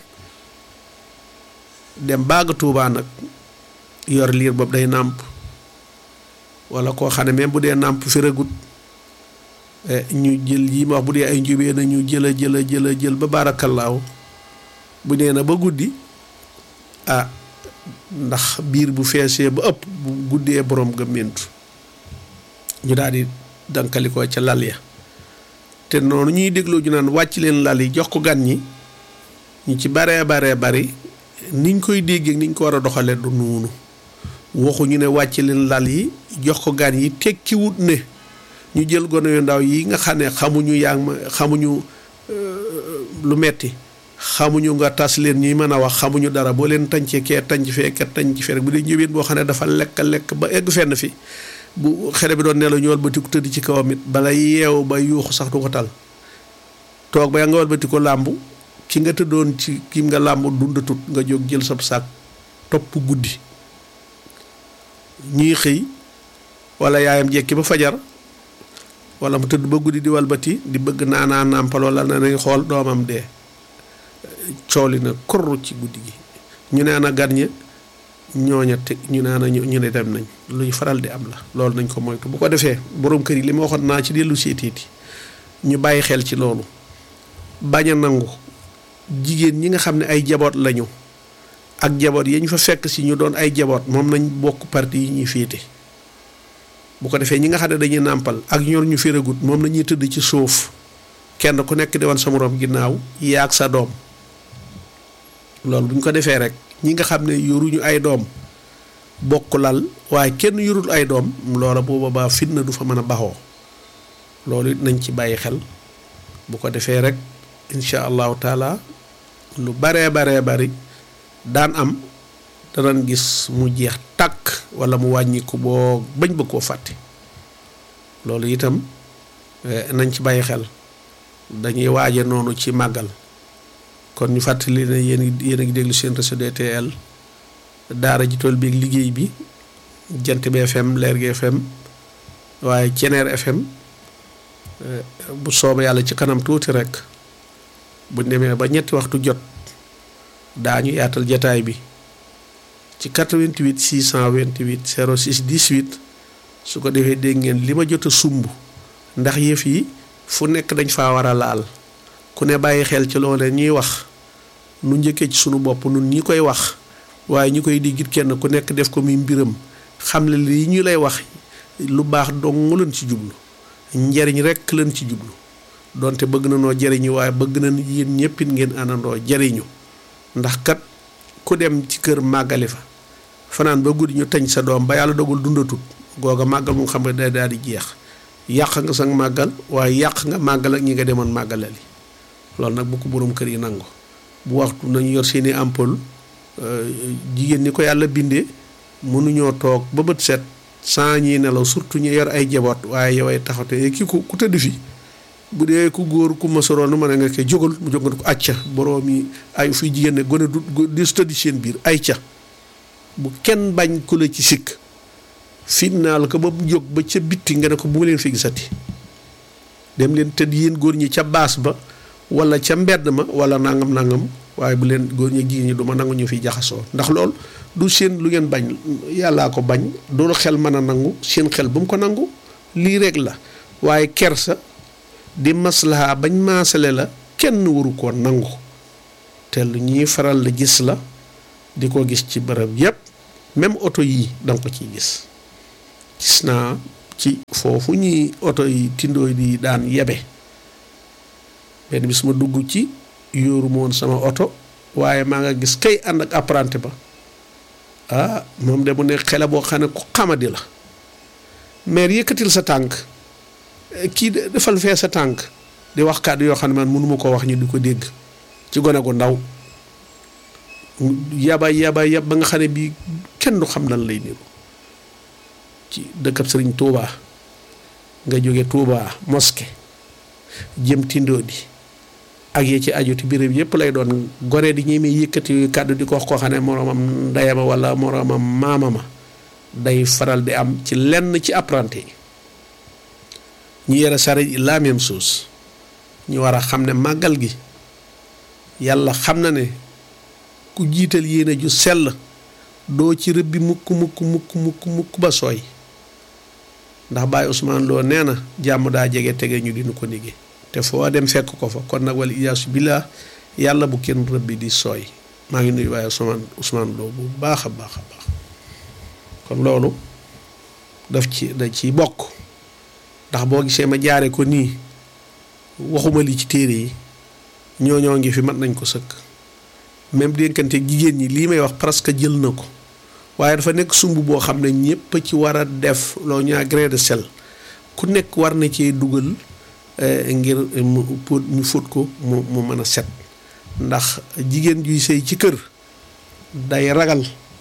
dem baaga tuubaa nag yor liir boobu day nàmp wala koo xam ne même bu dee nàmp fi ragut ñu jël yi ma wax bu dee ay njubee na ñu jëla jëla jëla jël ba baarakallaahu bu nee na ba guddi ah ndax biir bu feesee ba ëpp bu guddee borom ga mentu ñu daal di dankalikoo ca lal ya te noonu ñuy dégloo ñu naan wàcc leen lal yi jox ko gan ñi ñu ci baree baree bari niñ koy déggee niñ ko war a doxalee du noonu waxuñu ne wàcc leen lal yi jox ko gan yi tekkiwut ne ñu jël gone yu ndaw yi nga xam ne xamuñu yaa ma xamuñu lu metti xamuñu nga tas leen ñuy mën a wax xamuñu dara boo leen tàncee kee tànc fee ket tànc fee rek bu dee njëween boo xam ne dafa lekk lekk ba egg fenn fi bu xale bi doon nelaw ñu walbatiku tëdd ci kawam it bala yeew ba yuuxu sax du ko tal toog ba nga walbati ko làmb ki nga tëddoon ci ki nga làmb dundatut nga jóg jël sab saak topp guddi ñuy xëy wala yaayam jekki ba fajar wala mu tëdd ba guddi di walbati di bëgg naanaa nàmpal wala na nañ xool doomam dee cooli na korru ci guddi gi ñu ne ana gan ña ñooña te ñu ne ana ñu ne dem nañ luy faral di am la loolu nañ ko moytu bu ko defee borom kër yi li ma waxoon naa ci dellu seetiiti ñu bàyyi xel ci loolu bañ a nangu jigéen ñi nga xam ne ay jaboot lañu ak jaboot yi ñu fa fekk si ñu doon ay jaboot moom nañ bokk parti yi ñuy féete bu ko defee ñi nga xam ne dañuy nàmpal ak ñor ñu féragut moom nañuy tëdd ci suuf kenn ku nekk di wan sa moroom ginnaaw yaag sa doom loolu bu ñu ko defee rek ñi nga xam ne yoruñu ay doom bokk lal waaye kenn yorul ay doom loola bu boobaa fitna du fa mën a baxoo loolu it nañ ci bàyyi xel bu ko defee rek incha allahu taala lu baree baree bari daan am danañ gis mu jeex tàkk wala mu wàññiku boo bañ ba koo fàtte loolu itam nañ ci bàyyi xel dañuy waaje noonu ci màggal kon ñu fàttali ne yéen yéen a ngi déglu seen réseau DTL daara ji tool bi ak liggéey bi jant bi FM leer gi FM waaye Ceneer FM bu soobee yàlla ci kanam tuuti rek bu demee ba ñetti waxtu jot daañu yaatal jataay bi ci 88 628 06 18 su ko defee dégg ngeen li ma jot a sumb ndax yëf yi fu nekk dañ faa war a laal ku ne bàyyi xel ci loolee ñuy wax nu njëkkee ci sunu bopp nun ñi koy wax waaye ñi koy diggit kenn ku nekk def ko muy mbiram xam ne lii ñu lay wax lu baax dong leen ci jublu njariñ rekk leen ci jublu donte bëgg na noo jariñu waaye bëgg na yéen ñëppit ngeen àndandoo jariñu ndax kat ku dem ci kër màggali fa fanaan ba guddi ñu tañ sa doom ba yàlla dogul dundatut googa màggal mu xam ne day daal di jeex yàq nga sa màggal waaye yàq nga màggal ak ñi nga demoon màggalali loolu nag bu ko borom kër yi nangu bu waxtu nañu yor seeni ampoule jigéen ñi ko yàlla bindee mënuñoo toog ba bët set sans ñi nelaw surtout ñu yor ay jaboot waaye yow ay taxate ki ku ku tëdd fi bu dee ku góor ku ma soroon nu ma ne nga koy jógal mu jóg nga ko acca boroom yi ay fuy jigéen ne gone du di su tëdd seen biir ay ca bu kenn bañ ku la ci sikk fitnaal ko ba mu jóg ba ca bitti nga ne ko bu ma leen fi gisati dem leen tëdd yéen góor ñi ca baas ba wala ca mbedd ma wala nangam nangam waaye bu leen góor ñi jigéen ñi du ma nangu ñu fi jaxasoo ndax lool du seen lu ngeen bañ yàllaa ko bañ doolu xel mën a nangu seen xel bu mu ko nangu lii rek la waaye kersa di maslaha bañ maasale la kenn waru koo nangu te lu ñuy faral di gis la di ko gis ci bërëb yépp même oto yii danga ko ciy gis gis naa ci foofu ñuy oto yi tindooy di daan yebe benn bis ma dugg ci yóoru ma woon sama oto waaye maa nga gis kay ànd ak apprenti ba ah moom de mu ne xele boo xam ne ku xamadi la maire yëkkatil sa tànk kii defal fee sa tànk di wax kàddu yoo xam ne man mënuma ko wax ñu di ko dégg ci gone gu ndaw yaba yaba yab ba nga xam ne bii kenn du xam nan lay niru ci dëkkab sëriñ Touba nga jóge Touba mosquée jëm tindoo di ak yi ci aju ci béréb yëpp lay doon gore di ñemee yëkkati kàddu di ko wax koo xam ne moroomam ndeyama wala moroomam maamama day faral di am ci lenn ci apprenti yi ñu yore saret yi la même chose ñu war a xam ne màggal gi yàlla xam na ne ku jiital yéene ju sell doo ci rëbbi mukk mukk mukk mukk mukk ba sooy ndax Baye Ousmane Lo nee na jàmm daa jege tege ñu dinu ko nige te foo dem fekk ko fa kon nag wala iyaasu billah yàlla bu kenn rëbbi di sooy maa ngi nuyu Baye Ousmane Ousmane Lo bu baax a baax a baax kon loolu daf ci da ciy bokk ndax boo gisee ma jaare ko nii waxuma li ci téere yi ñooñoo ngi fi mat nañ ko sëkk même dénkante jigéen ñi lii may wax presque jël na ko waaye dafa nekk sumb boo xam ne ñëpp ci war a def loo ñaa grain de sel ku nekk war na cee dugal ngir mu pour ñu fóot ko mu mu mën a set ndax jigéen juy sëy ci kër day ragal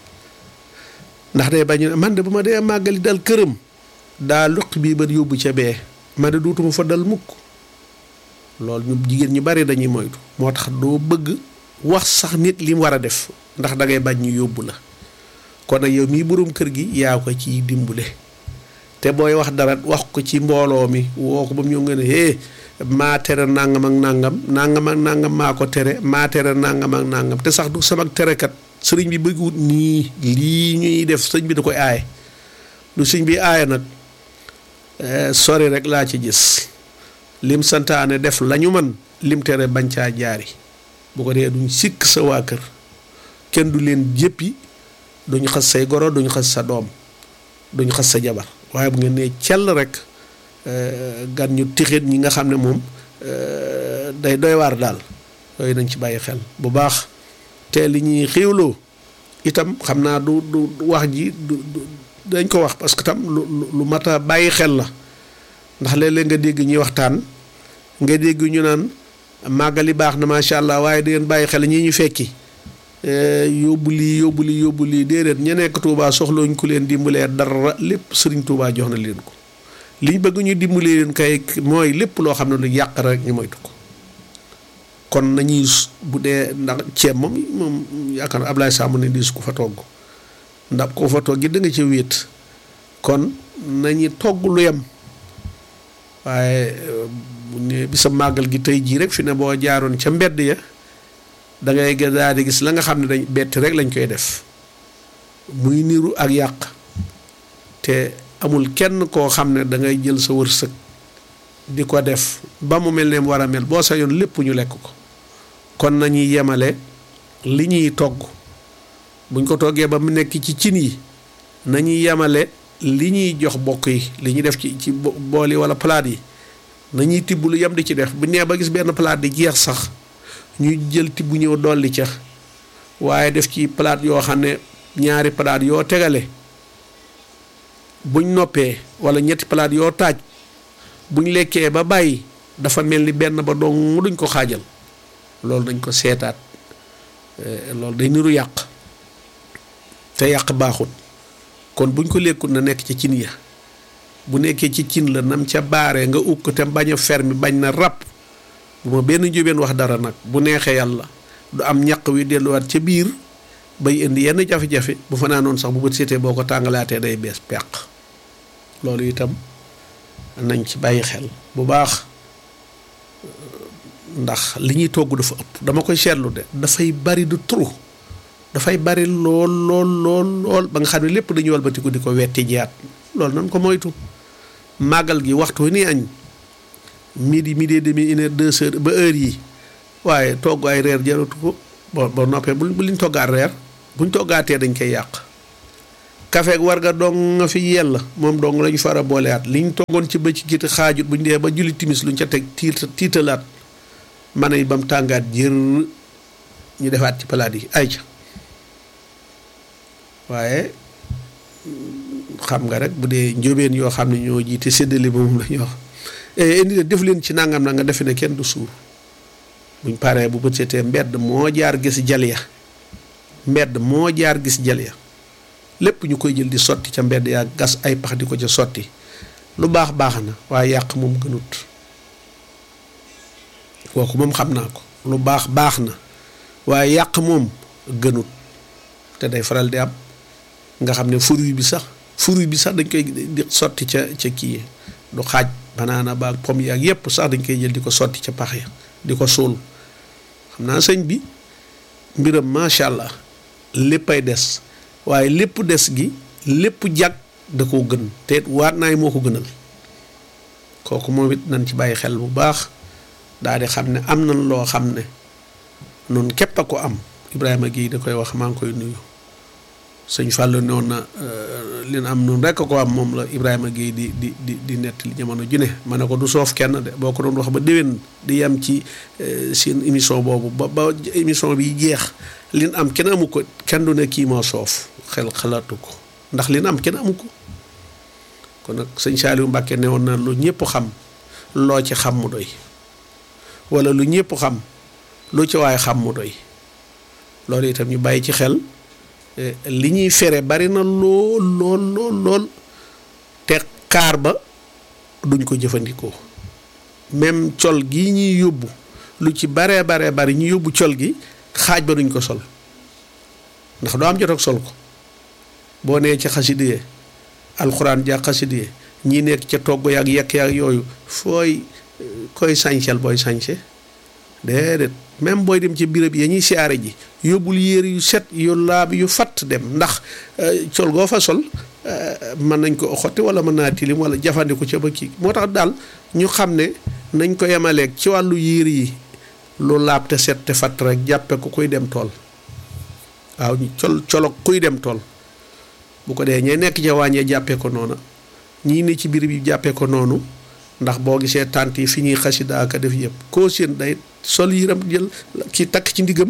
ndax day bañ man de bu ma dee màggali dal këram daa luq bii ba yóbbu ca bee ma de duutuma fa dal mukk loolu ñu jigéen ñu bari dañuy moytu moo tax doo bëgg wax sax nit li mu war a def ndax da ngay bañ ñu yóbbu la kon nag yow mii boroom kër gi yaa ko ciy dimbule te booy wax dara wax ko ci mbooloo mi woo ko ba mu ñëw nga ne hé maa tere nangam ak nangam nangam ak nangam maa ko tere maa tere nangam ak nangam te sax du sama terekat sëriñ bi bëggut nii lii ñuy def sëñ bi da koy aaye lu sëñ bi aaye nag sori rek laa ci gis lim santaane def lañu man lim tere bañ caa jaari bu ko dee duñ sikk sa waa kër kenn du leen jéppi duñ xas say goro duñ xas sa doom duñ xas sa jabar waaye bu ngeen nee cell rek gan ñu tixit ñi nga xam ne moom day doy waar daal yooyu nañ ci bàyyi xel bu baax te li ñuy xiwloo itam xam naa du du wax ji du dañ ko wax parce que tam lu lu mat a bàyyi xel la ndax léeg-léeg nga dégg ñuy waxtaan nga dégg ñu naan màggali baax na macha allah waaye di ngeen bàyyi xel ñii ñu fekki yóbbu lii yóbbu lii yóbbu lii déedéet ña nekk Touba soxlooñ ku leen dimbalee dara lépp sëriñ Touba jox na leen ko liñ bëgg ñu dimbalee leen kay mooy lépp loo xam ne lu yàq rek ñu moytu ko kon nañuy bu dee ndax ceeb moom moom yaakaar na Ablaye Samb ne diis ku fa togg ndax ko fa togg da nga ci wéet kon nañu togg lu yem waaye bu ne bisa màggal gi tey jii rek fi ne boo jaaroon ca mbedd ya da ngay daal di gis la nga xam ne dañ bett rek lañ koy def muy niru ak yàq te amul kenn koo xam ne da ngay jël sa wërsëg di ko def ba mu mel ne mu war a mel boo sa yoon lépp ñu lekk ko kon nañuy yemale li ñuy togg buñ ko toggee ba mu nekk ci cin yi nañuy yemale li ñuy jox bokk yi li ñuy def ci ci bool yi wala palaat yi nañuy tibb lu yem di ci def bu nee ba gis benn palaat di jeex sax ñu jël tibb ñëw dolli ca waaye def ci palaat yoo xam ne ñaari palaat yoo tegale buñ noppee wala ñetti palaat yoo taaj buñ lekkee ba bàyyi dafa mel ni benn ba dong duñ ko xaajal loolu dañ ko seetaat loolu day niru yàq te yàq baaxut kon buñ ko lekkut na nekk ci cin ya bu nekkee ci cin la nam ca baaree nga ub ko te bañ a fermi bañ na ràpp bu ma benn njóobeen wax dara nag bu neexee yàlla du am ñaq wi delluwaat ca biir bay indi yenn jafe-jafe bu fa naanoon sax bu bët seetee boo ko tàngalaatee day bees peq loolu itam nañ ci bàyyi xel bu baax ndax li ñuy togg dafa ëpp dama koy seetlu de dafay bari du trop dafay bari lool lool lool lool ba nga xam ne lépp dañuy walbatiku di ko wetti jiyaat loolu nan ko moytu màggal gi waxtu ni añ midi midi et demi une heure deux heures ba heure yi waaye togg ay reer jaratu ko bo ba noppee bu bu liñ toggaat reer buñ toggaatee dañ koy yàq kafeeg war nga dong nga fi yell moom dong lañu fara booleaat liñ toggoon ci bëcc gite xaajut buñ dee ba julli timis luñ ca teg tiit tiitalaat man yi ba mu tàngaat jër ñu defaat ci palaat yi ay ca waaye xam nga rek bu dee njóobeen yoo xam ne ñoo jiite séddale moom la ñuy wax indi def leen ci nangam na nga defe ne kenn du suur buñ paree bu bët seetee mbedd moo jaar gis jal ya mbedd moo jaar gis jal ya lépp ñu koy jël di sotti ca mbedd yaa gas ay pax di ko ca sotti lu baax baax na waaye yàq moom gënut kooku moom xam naa ko lu baax baax na waaye yàq moom gënut te day faral di am nga xam ne fruit bi sax fruit bi sax dañ koy di sotti ca ca kii du xaaj banaana baag pomme yaag yépp sax dañ koy jël di ko sotti ca pax ya di ko suul xam naa sëñ bi mbiram macha allah léppay des waaye lépp des gi lépp jag da koo gën te waat naay moo ko gënal kooku moom it nañ ci bàyyi xel bu baax daal di xam ne am nañ loo xam ne noonu képp a ko am Ibrahima Guèye da koy wax maa ngi koy nuyu sëñ Fallou noonu na li na am noonu rek ko am moom la Ibrahima Guèye di di di di nettali jamono ju ne ma ne ko du soof kenn de boo ko doon wax ba déwén di yem ci seen émission boobu ba ba émission bi jeex li am kenn amu ko kenn du ne kii moo soof xel xalaatu ko ndax li am kenn amu ko kon nag sëñ Saliou Mbacke ne woon na lu ñëpp xam loo ci xam mu doy wala lu ñëpp xam lu ci waaye xam mu doy loolu itam ñu bàyyi ci xel. li ñuy fere bari na lool lool lool lool te kaar ba duñ ko jëfandikoo même col gii ñuy yóbbu lu ci baree baree bari ñu yóbbu col gi xaaj ba duñ ko sol ndax doo am jot ak sol ko boo nee ci xasidiyee alxuraan ja xasidiyee ñi nekk ca togg yaag yekk yaag yooyu fooy koy sañsel booy sañse déedéet même booy dem ci birab ya ñuy siyaare ji yóbbul yére yu set yu laab yu fatt dem ndax col goo fa sol mën nañ ko xotti wala mën naa tilim wala jafandiku ca ba kii moo tax daal ñu xam ne nañ ko yemaleeg ci wàllu yére yi lu laab te set te fatt rek jàppe ko kuy dem tool waaw col colog kuy dem tool bu ko dee ñee nekk ca wàññee jàppee ko noona ñii ne ci birab yi jàppee ko noonu ndax boo gisee tànt yi fi ñuy xasida aka def yëpp koo seen day sol yiram jël ki takk ci ndigam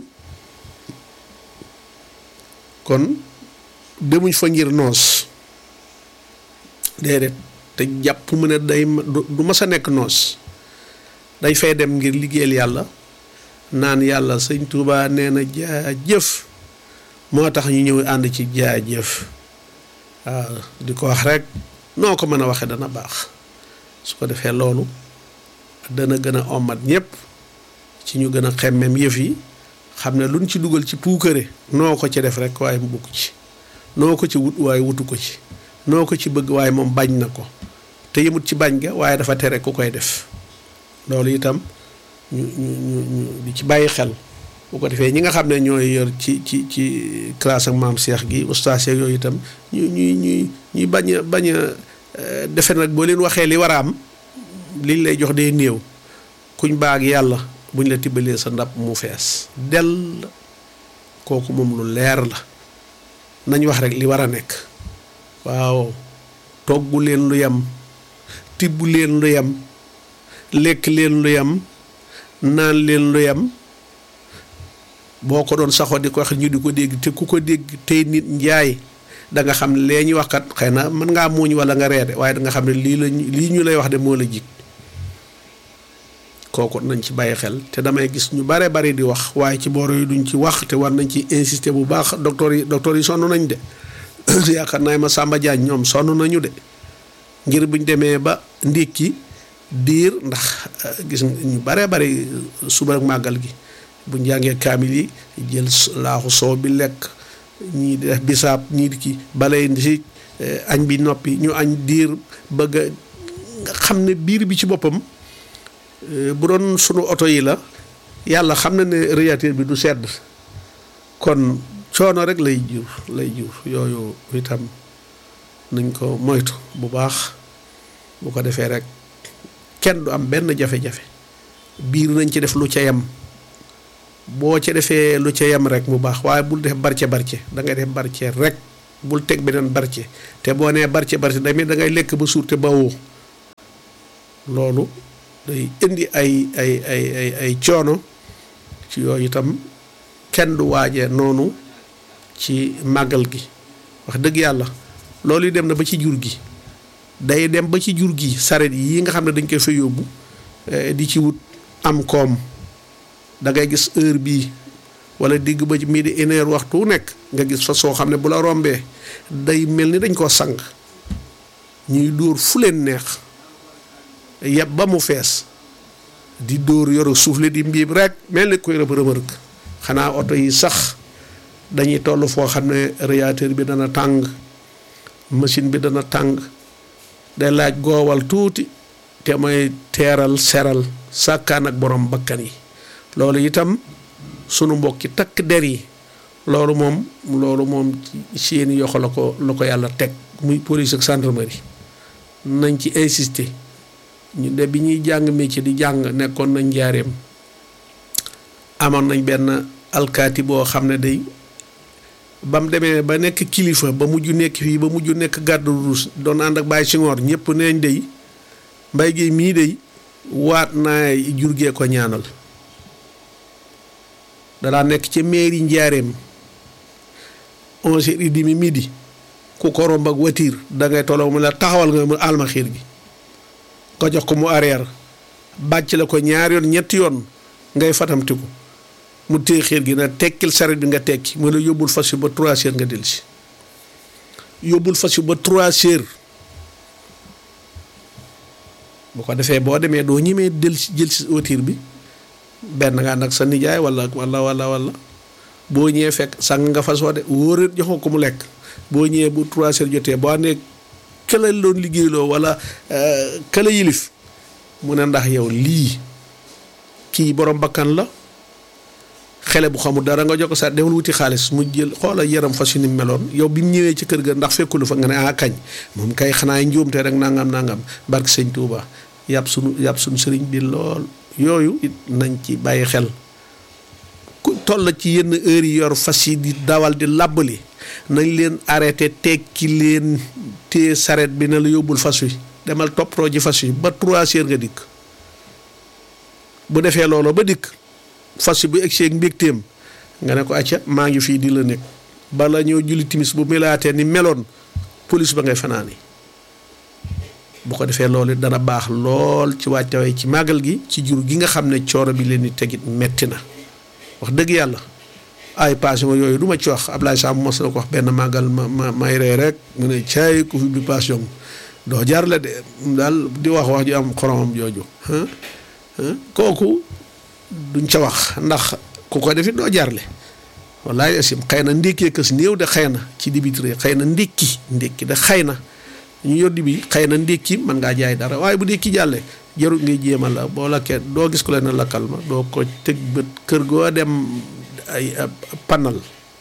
kon demuñ fa ngir noos déedéet te jàpp mu ne day du mas a nekk noos day fay dem ngir liggéeyal yàlla naan yàlla sëñ Tuubaa nee na jaajëf moo tax ñu ñëw ànd ci jaajëf waaw di ko wax rek noo ko mën a waxee dana baax su ko defee loolu dana gën a ommat ñëpp ci ñu gën a xemmem yëf yi xam ne luñ ci dugal ci puukare noo ko ci def rek waaye mu bugg ci noo ko ci wut waaye wutu ko ci noo ko ci bëgg waaye moom bañ na ko te yëmut ci bañ ga waaye dafa tere ku koy def loolu itam ñu ñu ñu ñu di ci bàyyi xel bu ko defee ñi nga xam ne ñooy yor ci ci ci classe ak maam Cheikh gi ustaas yooyu itam ñu ñuy ñuy ñuy bañ a bañ a defe nag boo leen waxee li war a am liñ lay jox day néew kuñ baag yàlla buñ la tibbalee sa ndab mu fees dell kooku moom lu leer la nañ wax rek li war a nekk waaw toggu leen lu yem tibb leen lu yem lekk leen lu yem naan leen lu yem boo ko doon saxoo di ko wax ñu di ko dégg te ku ko dégg tey nit njaay da nga xam ne lee ñuy wax kat xëy na mën ngaa muuñ wala nga reede waaye da nga xam ne lii la lii ñu lay wax de moo la jig kooku nañ ci bàyyi xel te damay gis ñu bare bari di wax waaye ci booro yi duñ ci wax te war nañ ci insister bu baax docteur yi docteur yi sonn nañ de yaakaar naa ma Samba Diagne ñoom sonn nañu de ngir buñ demee ba ndékki diir ndax gis ñu bare bari suba ak màggal gi bu njàngee kaamil yi jël laaxu soow bi lekk ñii di def bisaab ñii di ki balay si añ bi noppi ñu añ diir bëgg nga xam ne biir bi ci boppam bu doon sunu oto yi la yàlla xam na ne radiateur bi du sedd kon coono rek lay jur lay jur yooyu itam nañ ko moytu bu baax bu ko defee rek kenn du am benn jafe-jafe biir nañ ci def lu ca yem boo ca defee lu ca yem rek mu baax waaye bul def barce barce da ngay def barce rek bul teg beneen barce te boo nee barce barce damit da ngay lekk ba suur te bawoo loolu day indi ay ay ay ay ay coono ci yooyu itam kenn du waajee noonu ci màggal gi wax dëgg yàlla loolu yi dem na ba ci jur gi day dem ba ci jur gi saret yi nga xam ne dañ koy fa yóbbu di ci wut am koom da ngay gis heure bii wala digg ba ci midi une heure waxtu wu nekk nga gis fa soo xam ne bu la rombee day mel ni dañ koo sang ñuy dóor fu leen neex yeb ba mu fees di dóor yoru suufle di mbiib rek mel ni koy rëb rëmërëk xanaa oto yi sax dañuy toll foo xam ne radiateur bi dana tàng machine bi dana tàng day laaj goowal tuuti te mooy teeral seral sàkkaan ak borom bakkan yi loolu itam sunu mbokki takk der yi loolu moom loolu moom seeni yoxo la ko la ko yàlla teg muy police ak gendarmerie nañ ci insister ñu de bi ñuy jàng métier di jàng nekkoon nañ njaareem amoon nañ benn alkaati boo xam ne day ba mu demee ba nekk kilifa ba mujj nekk fii ba mujj nekk gàddu ruus doon ànd ak Baye Senghor ñëpp neeñ day mbay gi mii day waat naa jurgee ko ñaanal danaa nekk ca mairie njaareem onze heures et demi midi ku ko romb ak voiture da ngay tolloo mu la taxawal nga mu alma xiir gi nga jox ko mu arrière bàcc la ko ñaar yoon ñetti yoon ngay fatamtiku mu téye xiir gi na tekkil saret bi nga tekki mu la yóbbul fas yu ba trois heures nga dellusi yóbbul fas yu ba trois heures bu ko defee boo demee doo ñemee del si jël si voiture bi benn nga ànd ak sa nijaay wala wala wala wala boo ñëwee fekk sang nga fas woo de wóoreet joxoo ko mu lekk boo ñëwee bu trois heures jotee boo àndee këla doon liggéeyloo wala këla yilif mu ne ndax yow lii kii borom bakkan la xele bu xamul dara nga jox ko sa demal wuti xaalis mu jël xoola yaram fas yu ni meloon yow bi mu ñëwee ci kër ga ndax fekkulu fa nga ne ah kañ moom kay xanaa njuumte rek nangam nangam barke sëñ Touba yàpp sunu yàpp sunu sëriñ bi lool yooyu it nañ ci bàyyi xel ku toll ci yenn heures yi yor fas yi di dawal di làbbali nañ leen arrêté tekki leen téye saret bi ne la yóbbul fas wi demal toppatoo ji fas wi ba trois heures nga dikk bu defee loolu ba dikk fas wi bu egsee ak mbégteem nga ne ko acca maa ngi fii di la nekk bala ñoo julli timis bu melaatee ni meloon police ba ngay fanaani bu ko defee loolu dana baax lool ci wàccawee ci màggal gi ci jur gi nga xam ne cooro bi leen di tegit metti na wax dëgg yàlla ay passion yooyu du ma ci wax Ablaye Samb mos na ko wax benn màggal ma ma may ree rek mu ne caay ku fi bi passion doo jar la de daal di wax wax ju am xoromam jooju kooku duñ ca wax ndax ku ko defit doo jarle wallaay asim xëy na ndékkee kës néew de xëy na ci dibitri xëy na ndékki ndékki de xëy na ñu yor di bi xëy na ndékki mën ngaa jaay dara waaye bu ndékki jàllee jarul ngay jéemal la boo lakkee doo gis ku leen lakkal ma doo ko tëg bët kër goo dem ay panal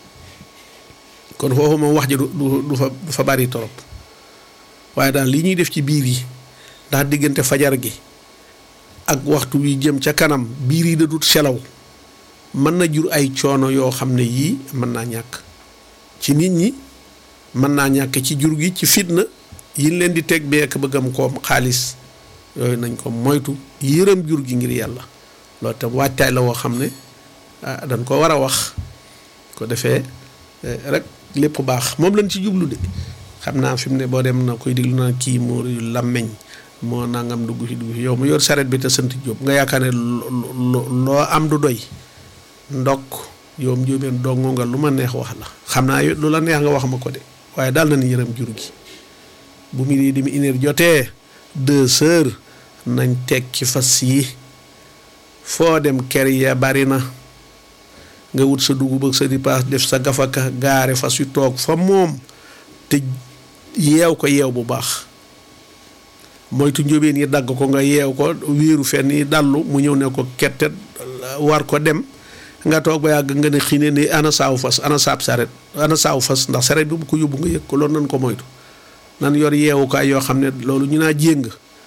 kon foofu moom wax ji du du fa du fa bari torop waaye daal li ñuy def ci biir yi ndax diggante fajar gi ak waxtu wi jëm ca kanam biir yi da dut selaw mën na jur ay coono yoo xam ne yii mën naa ñàkk ci nit ñi mën naa ñàkk ci jur gi ci fitna yin leen di teg beek bëggam koom xaalis yooyu nañ ko moytu yërëm jur gi ngir yàlla loolu tam waajtaay la woo xam ne dañ ko war a wax ko defee rek lépp baax moom lañ ci jublu de xam naa fi mu ne boo dem na koy diglu naa kii moo làmmeñ moo nangam dugg fi dugg fi yow mu yor saret bi te sant Jóob nga yaakaar ne loo am du doy ndokk yow mu jóobeen dongo nga lu ma neex wax la xam naa lu la neex nga wax ma ko de waaye daal na ni yërëm jur gi bu mu di mi une heure jotee deux heures nañ tekki fas yi foo dem ker ya bari na nga wut sa dugub ak sa ripaas def sa gafaka gaare fas yu toog fa moom te yeew ko yeew bu baax moytu njóbeen yi dagg ko nga yeew ko wéeru fenn yi dallu mu ñëw ne ko kettet war ko dem nga toog ba yàgg nga ne xiine ni ana saawu fas ana saab saret ana saawu fas ndax saret bi bu ko yóbbu nga yëg ko loolu nan ko moytu nan yor yeewukaay yoo xam ne loolu ñu naa jéng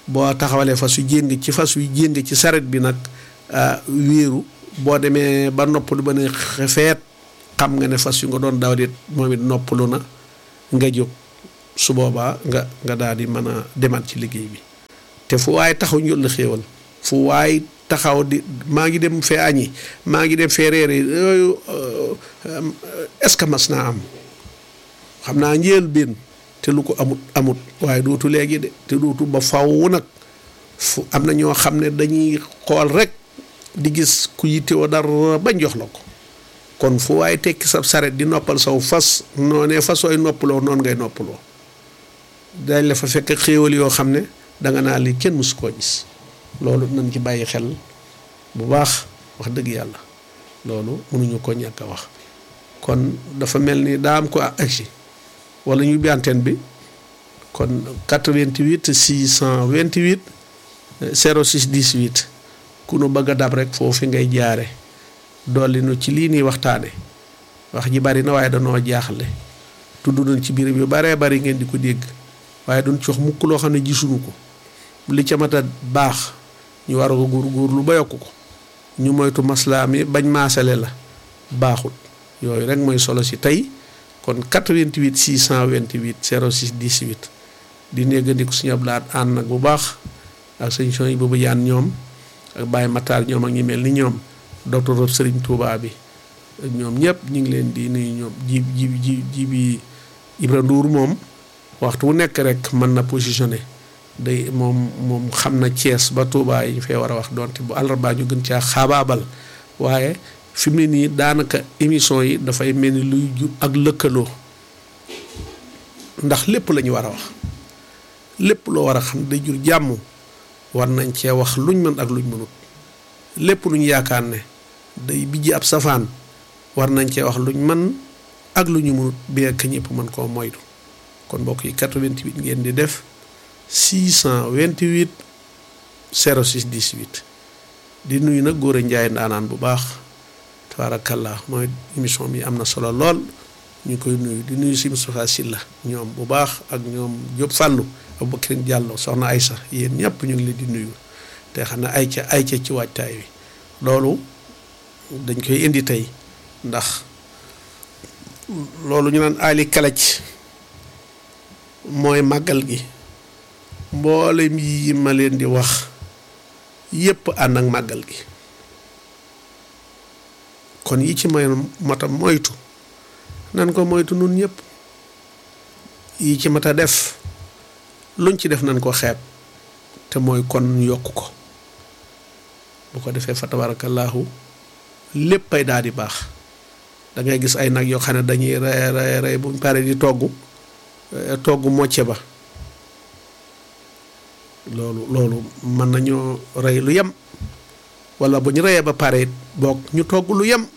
boo taxawalee fas yu jéng ci fas yu jéng ci saret bi nag wéeru boo demee ba noppalu ba ne xefeet xam nga ne fas yu nga doon daw dit moom it noppalu na nga jóg su boobaa nga nga daal di mën a demaat ci liggéey bi te fu waay taxaw ñu la xéewal fu waay taxaw di maa ngi dem fee añi maa ngi dem fee reere yooyu est-ce que mas naa am xam naa njël benn te lu ko amut amut waaye dootu léegi de te dootu ba faw nag fu am na ñoo xam ne dañuy xool rek di gis ku yittewoo dara bañ jox la ko kon fu waaye tekki sa saret di noppal saw fas noonee fas sooy noppaloo noonu ngay noppaloo dañ la fa fekk xéewal yoo xam ne danga naa li kenn mësu koo gis loolu nañ ci bàyyi xel bu baax wax dëgg yàlla loolu mënuñu ko ñàkk a wax kon dafa mel ni daa am ko agsi wala ñu bi antenne bi kon 88 628 06 18 ku nu bëgg a dab rek foofu ngay jaare dolli nu ci lii nii waxtaane wax ji bari na waaye danoo jaaxle tudd nañ ci biir yu baree bari ngeen di ko dégg waaye duñ ci wax mukk loo xam ne gisuñu ko li ca mat a baax ñu war a ko góorgóorlu ba yokk ko ñu moytu maslaa mi bañ maasale la baaxul yooyu rek mooy solo si tey kon 88 628 06 18 di néggandiku suñu ablaat ànd nag bu baax ak sëñ son yi boobu yaan ñoom ak Baye Matar ñoom ak ñi mel ni ñoom docteur Serigne Touba bi ñoom ñëpp ñu ngi leen di nuyu ñoom ji ji ji ji bi Ibra Ndour moom waxtu wu nekk rek mën na positionné day moom moom xam na Thiès ba Touba yi ñu fee war a wax donte bu àllarbaa ñu gën caa xaabaabal waaye fi mu ne nii daanaka émission yi dafay mel ni luy jur ak lëkkaloo ndax lépp la ñu war a wax lépp loo war a xam day jur jàmm war nañ cee wax luñ mën ak luñ mënut lépp luñ yaakaar ne day bijji ab safaan war nañ cee wax luñ mën ak lu ñu mënut bien que ñëpp mën koo moytu kon mbokk yi 88 ngeen di def 628 06 18 di nuyu nag góor a njaay ndaanaan bu baax tabaarakallah mooy émission bi am na solo lool ñu koy nuyu di nuyu si Moustapha Silla ñoom bu baax ak ñoom Diop Fallou Aboubacry Diallo soxna Aysa yéen ñëpp ñu ngi leen di nuyu te xam ne ay ca ay ca ci waajtaay wi loolu dañ koy indi tey ndax loolu ñu naan ali kalaj mooy màggal gi mboolem yi ma leen di wax yépp ànd ak màggal gi kon yi ci may mata moytu nan ko moytu nun ñëpp yi ci mata def luñ ci def nan ko xeeb te mooy kon yokk ko bu ko defee fa tabarakallahu léppay daal di baax da ngay gis ay nag yoo xam ne dañuy rey rey rey buñ pare di togg togg mocce ba loolu loolu mën nañoo rey lu yem wala bu ñu reyee ba pare boog ñu togg lu yem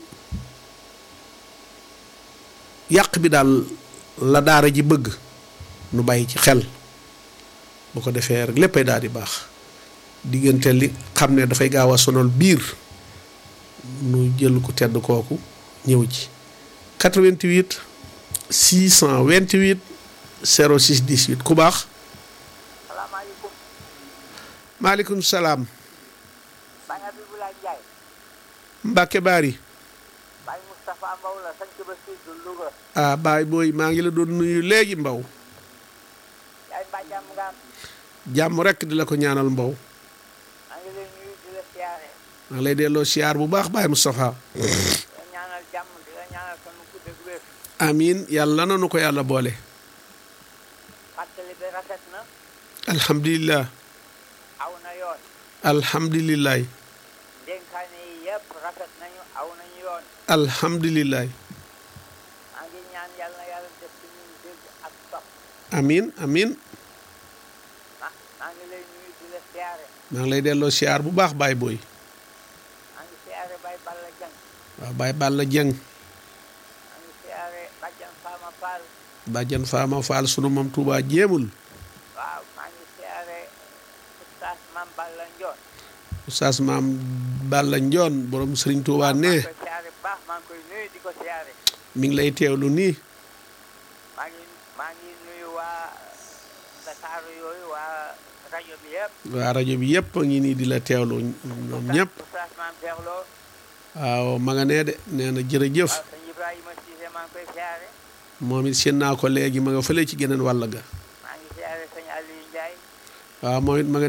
yàq bi daal la daara ji bëgg nu bàyyi ci xel bu ko defee rek léppay daal di baax diggante li xam ne dafay gaaw a sonal biir nu jël ku tedd kooku ñëw ci 88 628 06 18 ku baax salaamaaleykum. maaleykum salaam Baye Abibulaay Njaay. Mbàkke Baari Baye Moustapha Mbow la sant ba Sidou Louga. ah baay booy maa ngi la doon nuyu léegi mbaw yaay mbaa jàmm nga am. jàmm rekk di la ko ñaanal mbaw maa ngi lay nuyu di la siyaare. maa ngi lay delloo siyaar bu baax baay Moustapha di la ñaanal jàmm di la ñaanal sama gudd ak wér. amiin yàlla nanu ko yàlla boole fàttali bi rafet na. alhamdulilah aw na yoon. alhamdulilah dénkaane yi yëpp rafet nañu aw nañu yoon. alhamdulilah maa ngi ñaan yàlla na yàlla def ci ñun dégg ak topp. amiin amiin ma maa ngi lay nuyu di la siyaare. maa ngi lay delloo siyaar bu baax baay booy maa ngi siyaare Baye Balla Dieng. waaw baay Balla Jeng maa ngi siyaare Badiane Fama Fall. bàjjan faama faal sunu moom Tuubaa jéemul waaw maa ngi siyaare Oustaz Mame Balla Ndione. oustaz maam Balla Njoon borom Sëriñ Tuubaa ne maa ngi koy siyaare bu baax maa ngi koy nuyu di ko siyaare. mi ngi lay teewlu nii maa ngi maa ngi nuyu waa Dakar yooyu waa rajo bi yëpp waa rajo bi yëpp a ngi nii di la teewlu ñoom ñëpp oustaz maam Cheikh Lo waaw ma nga nee de nee na jërëjëf waaw sëñ Ibrahima Cissé maa ngi koy siyaare moom it seen naa ko léegi ma nga fële ci geneen wàll ga maa ngi siyaare sëñ Aliou Ndiaye waaw moom it ma nga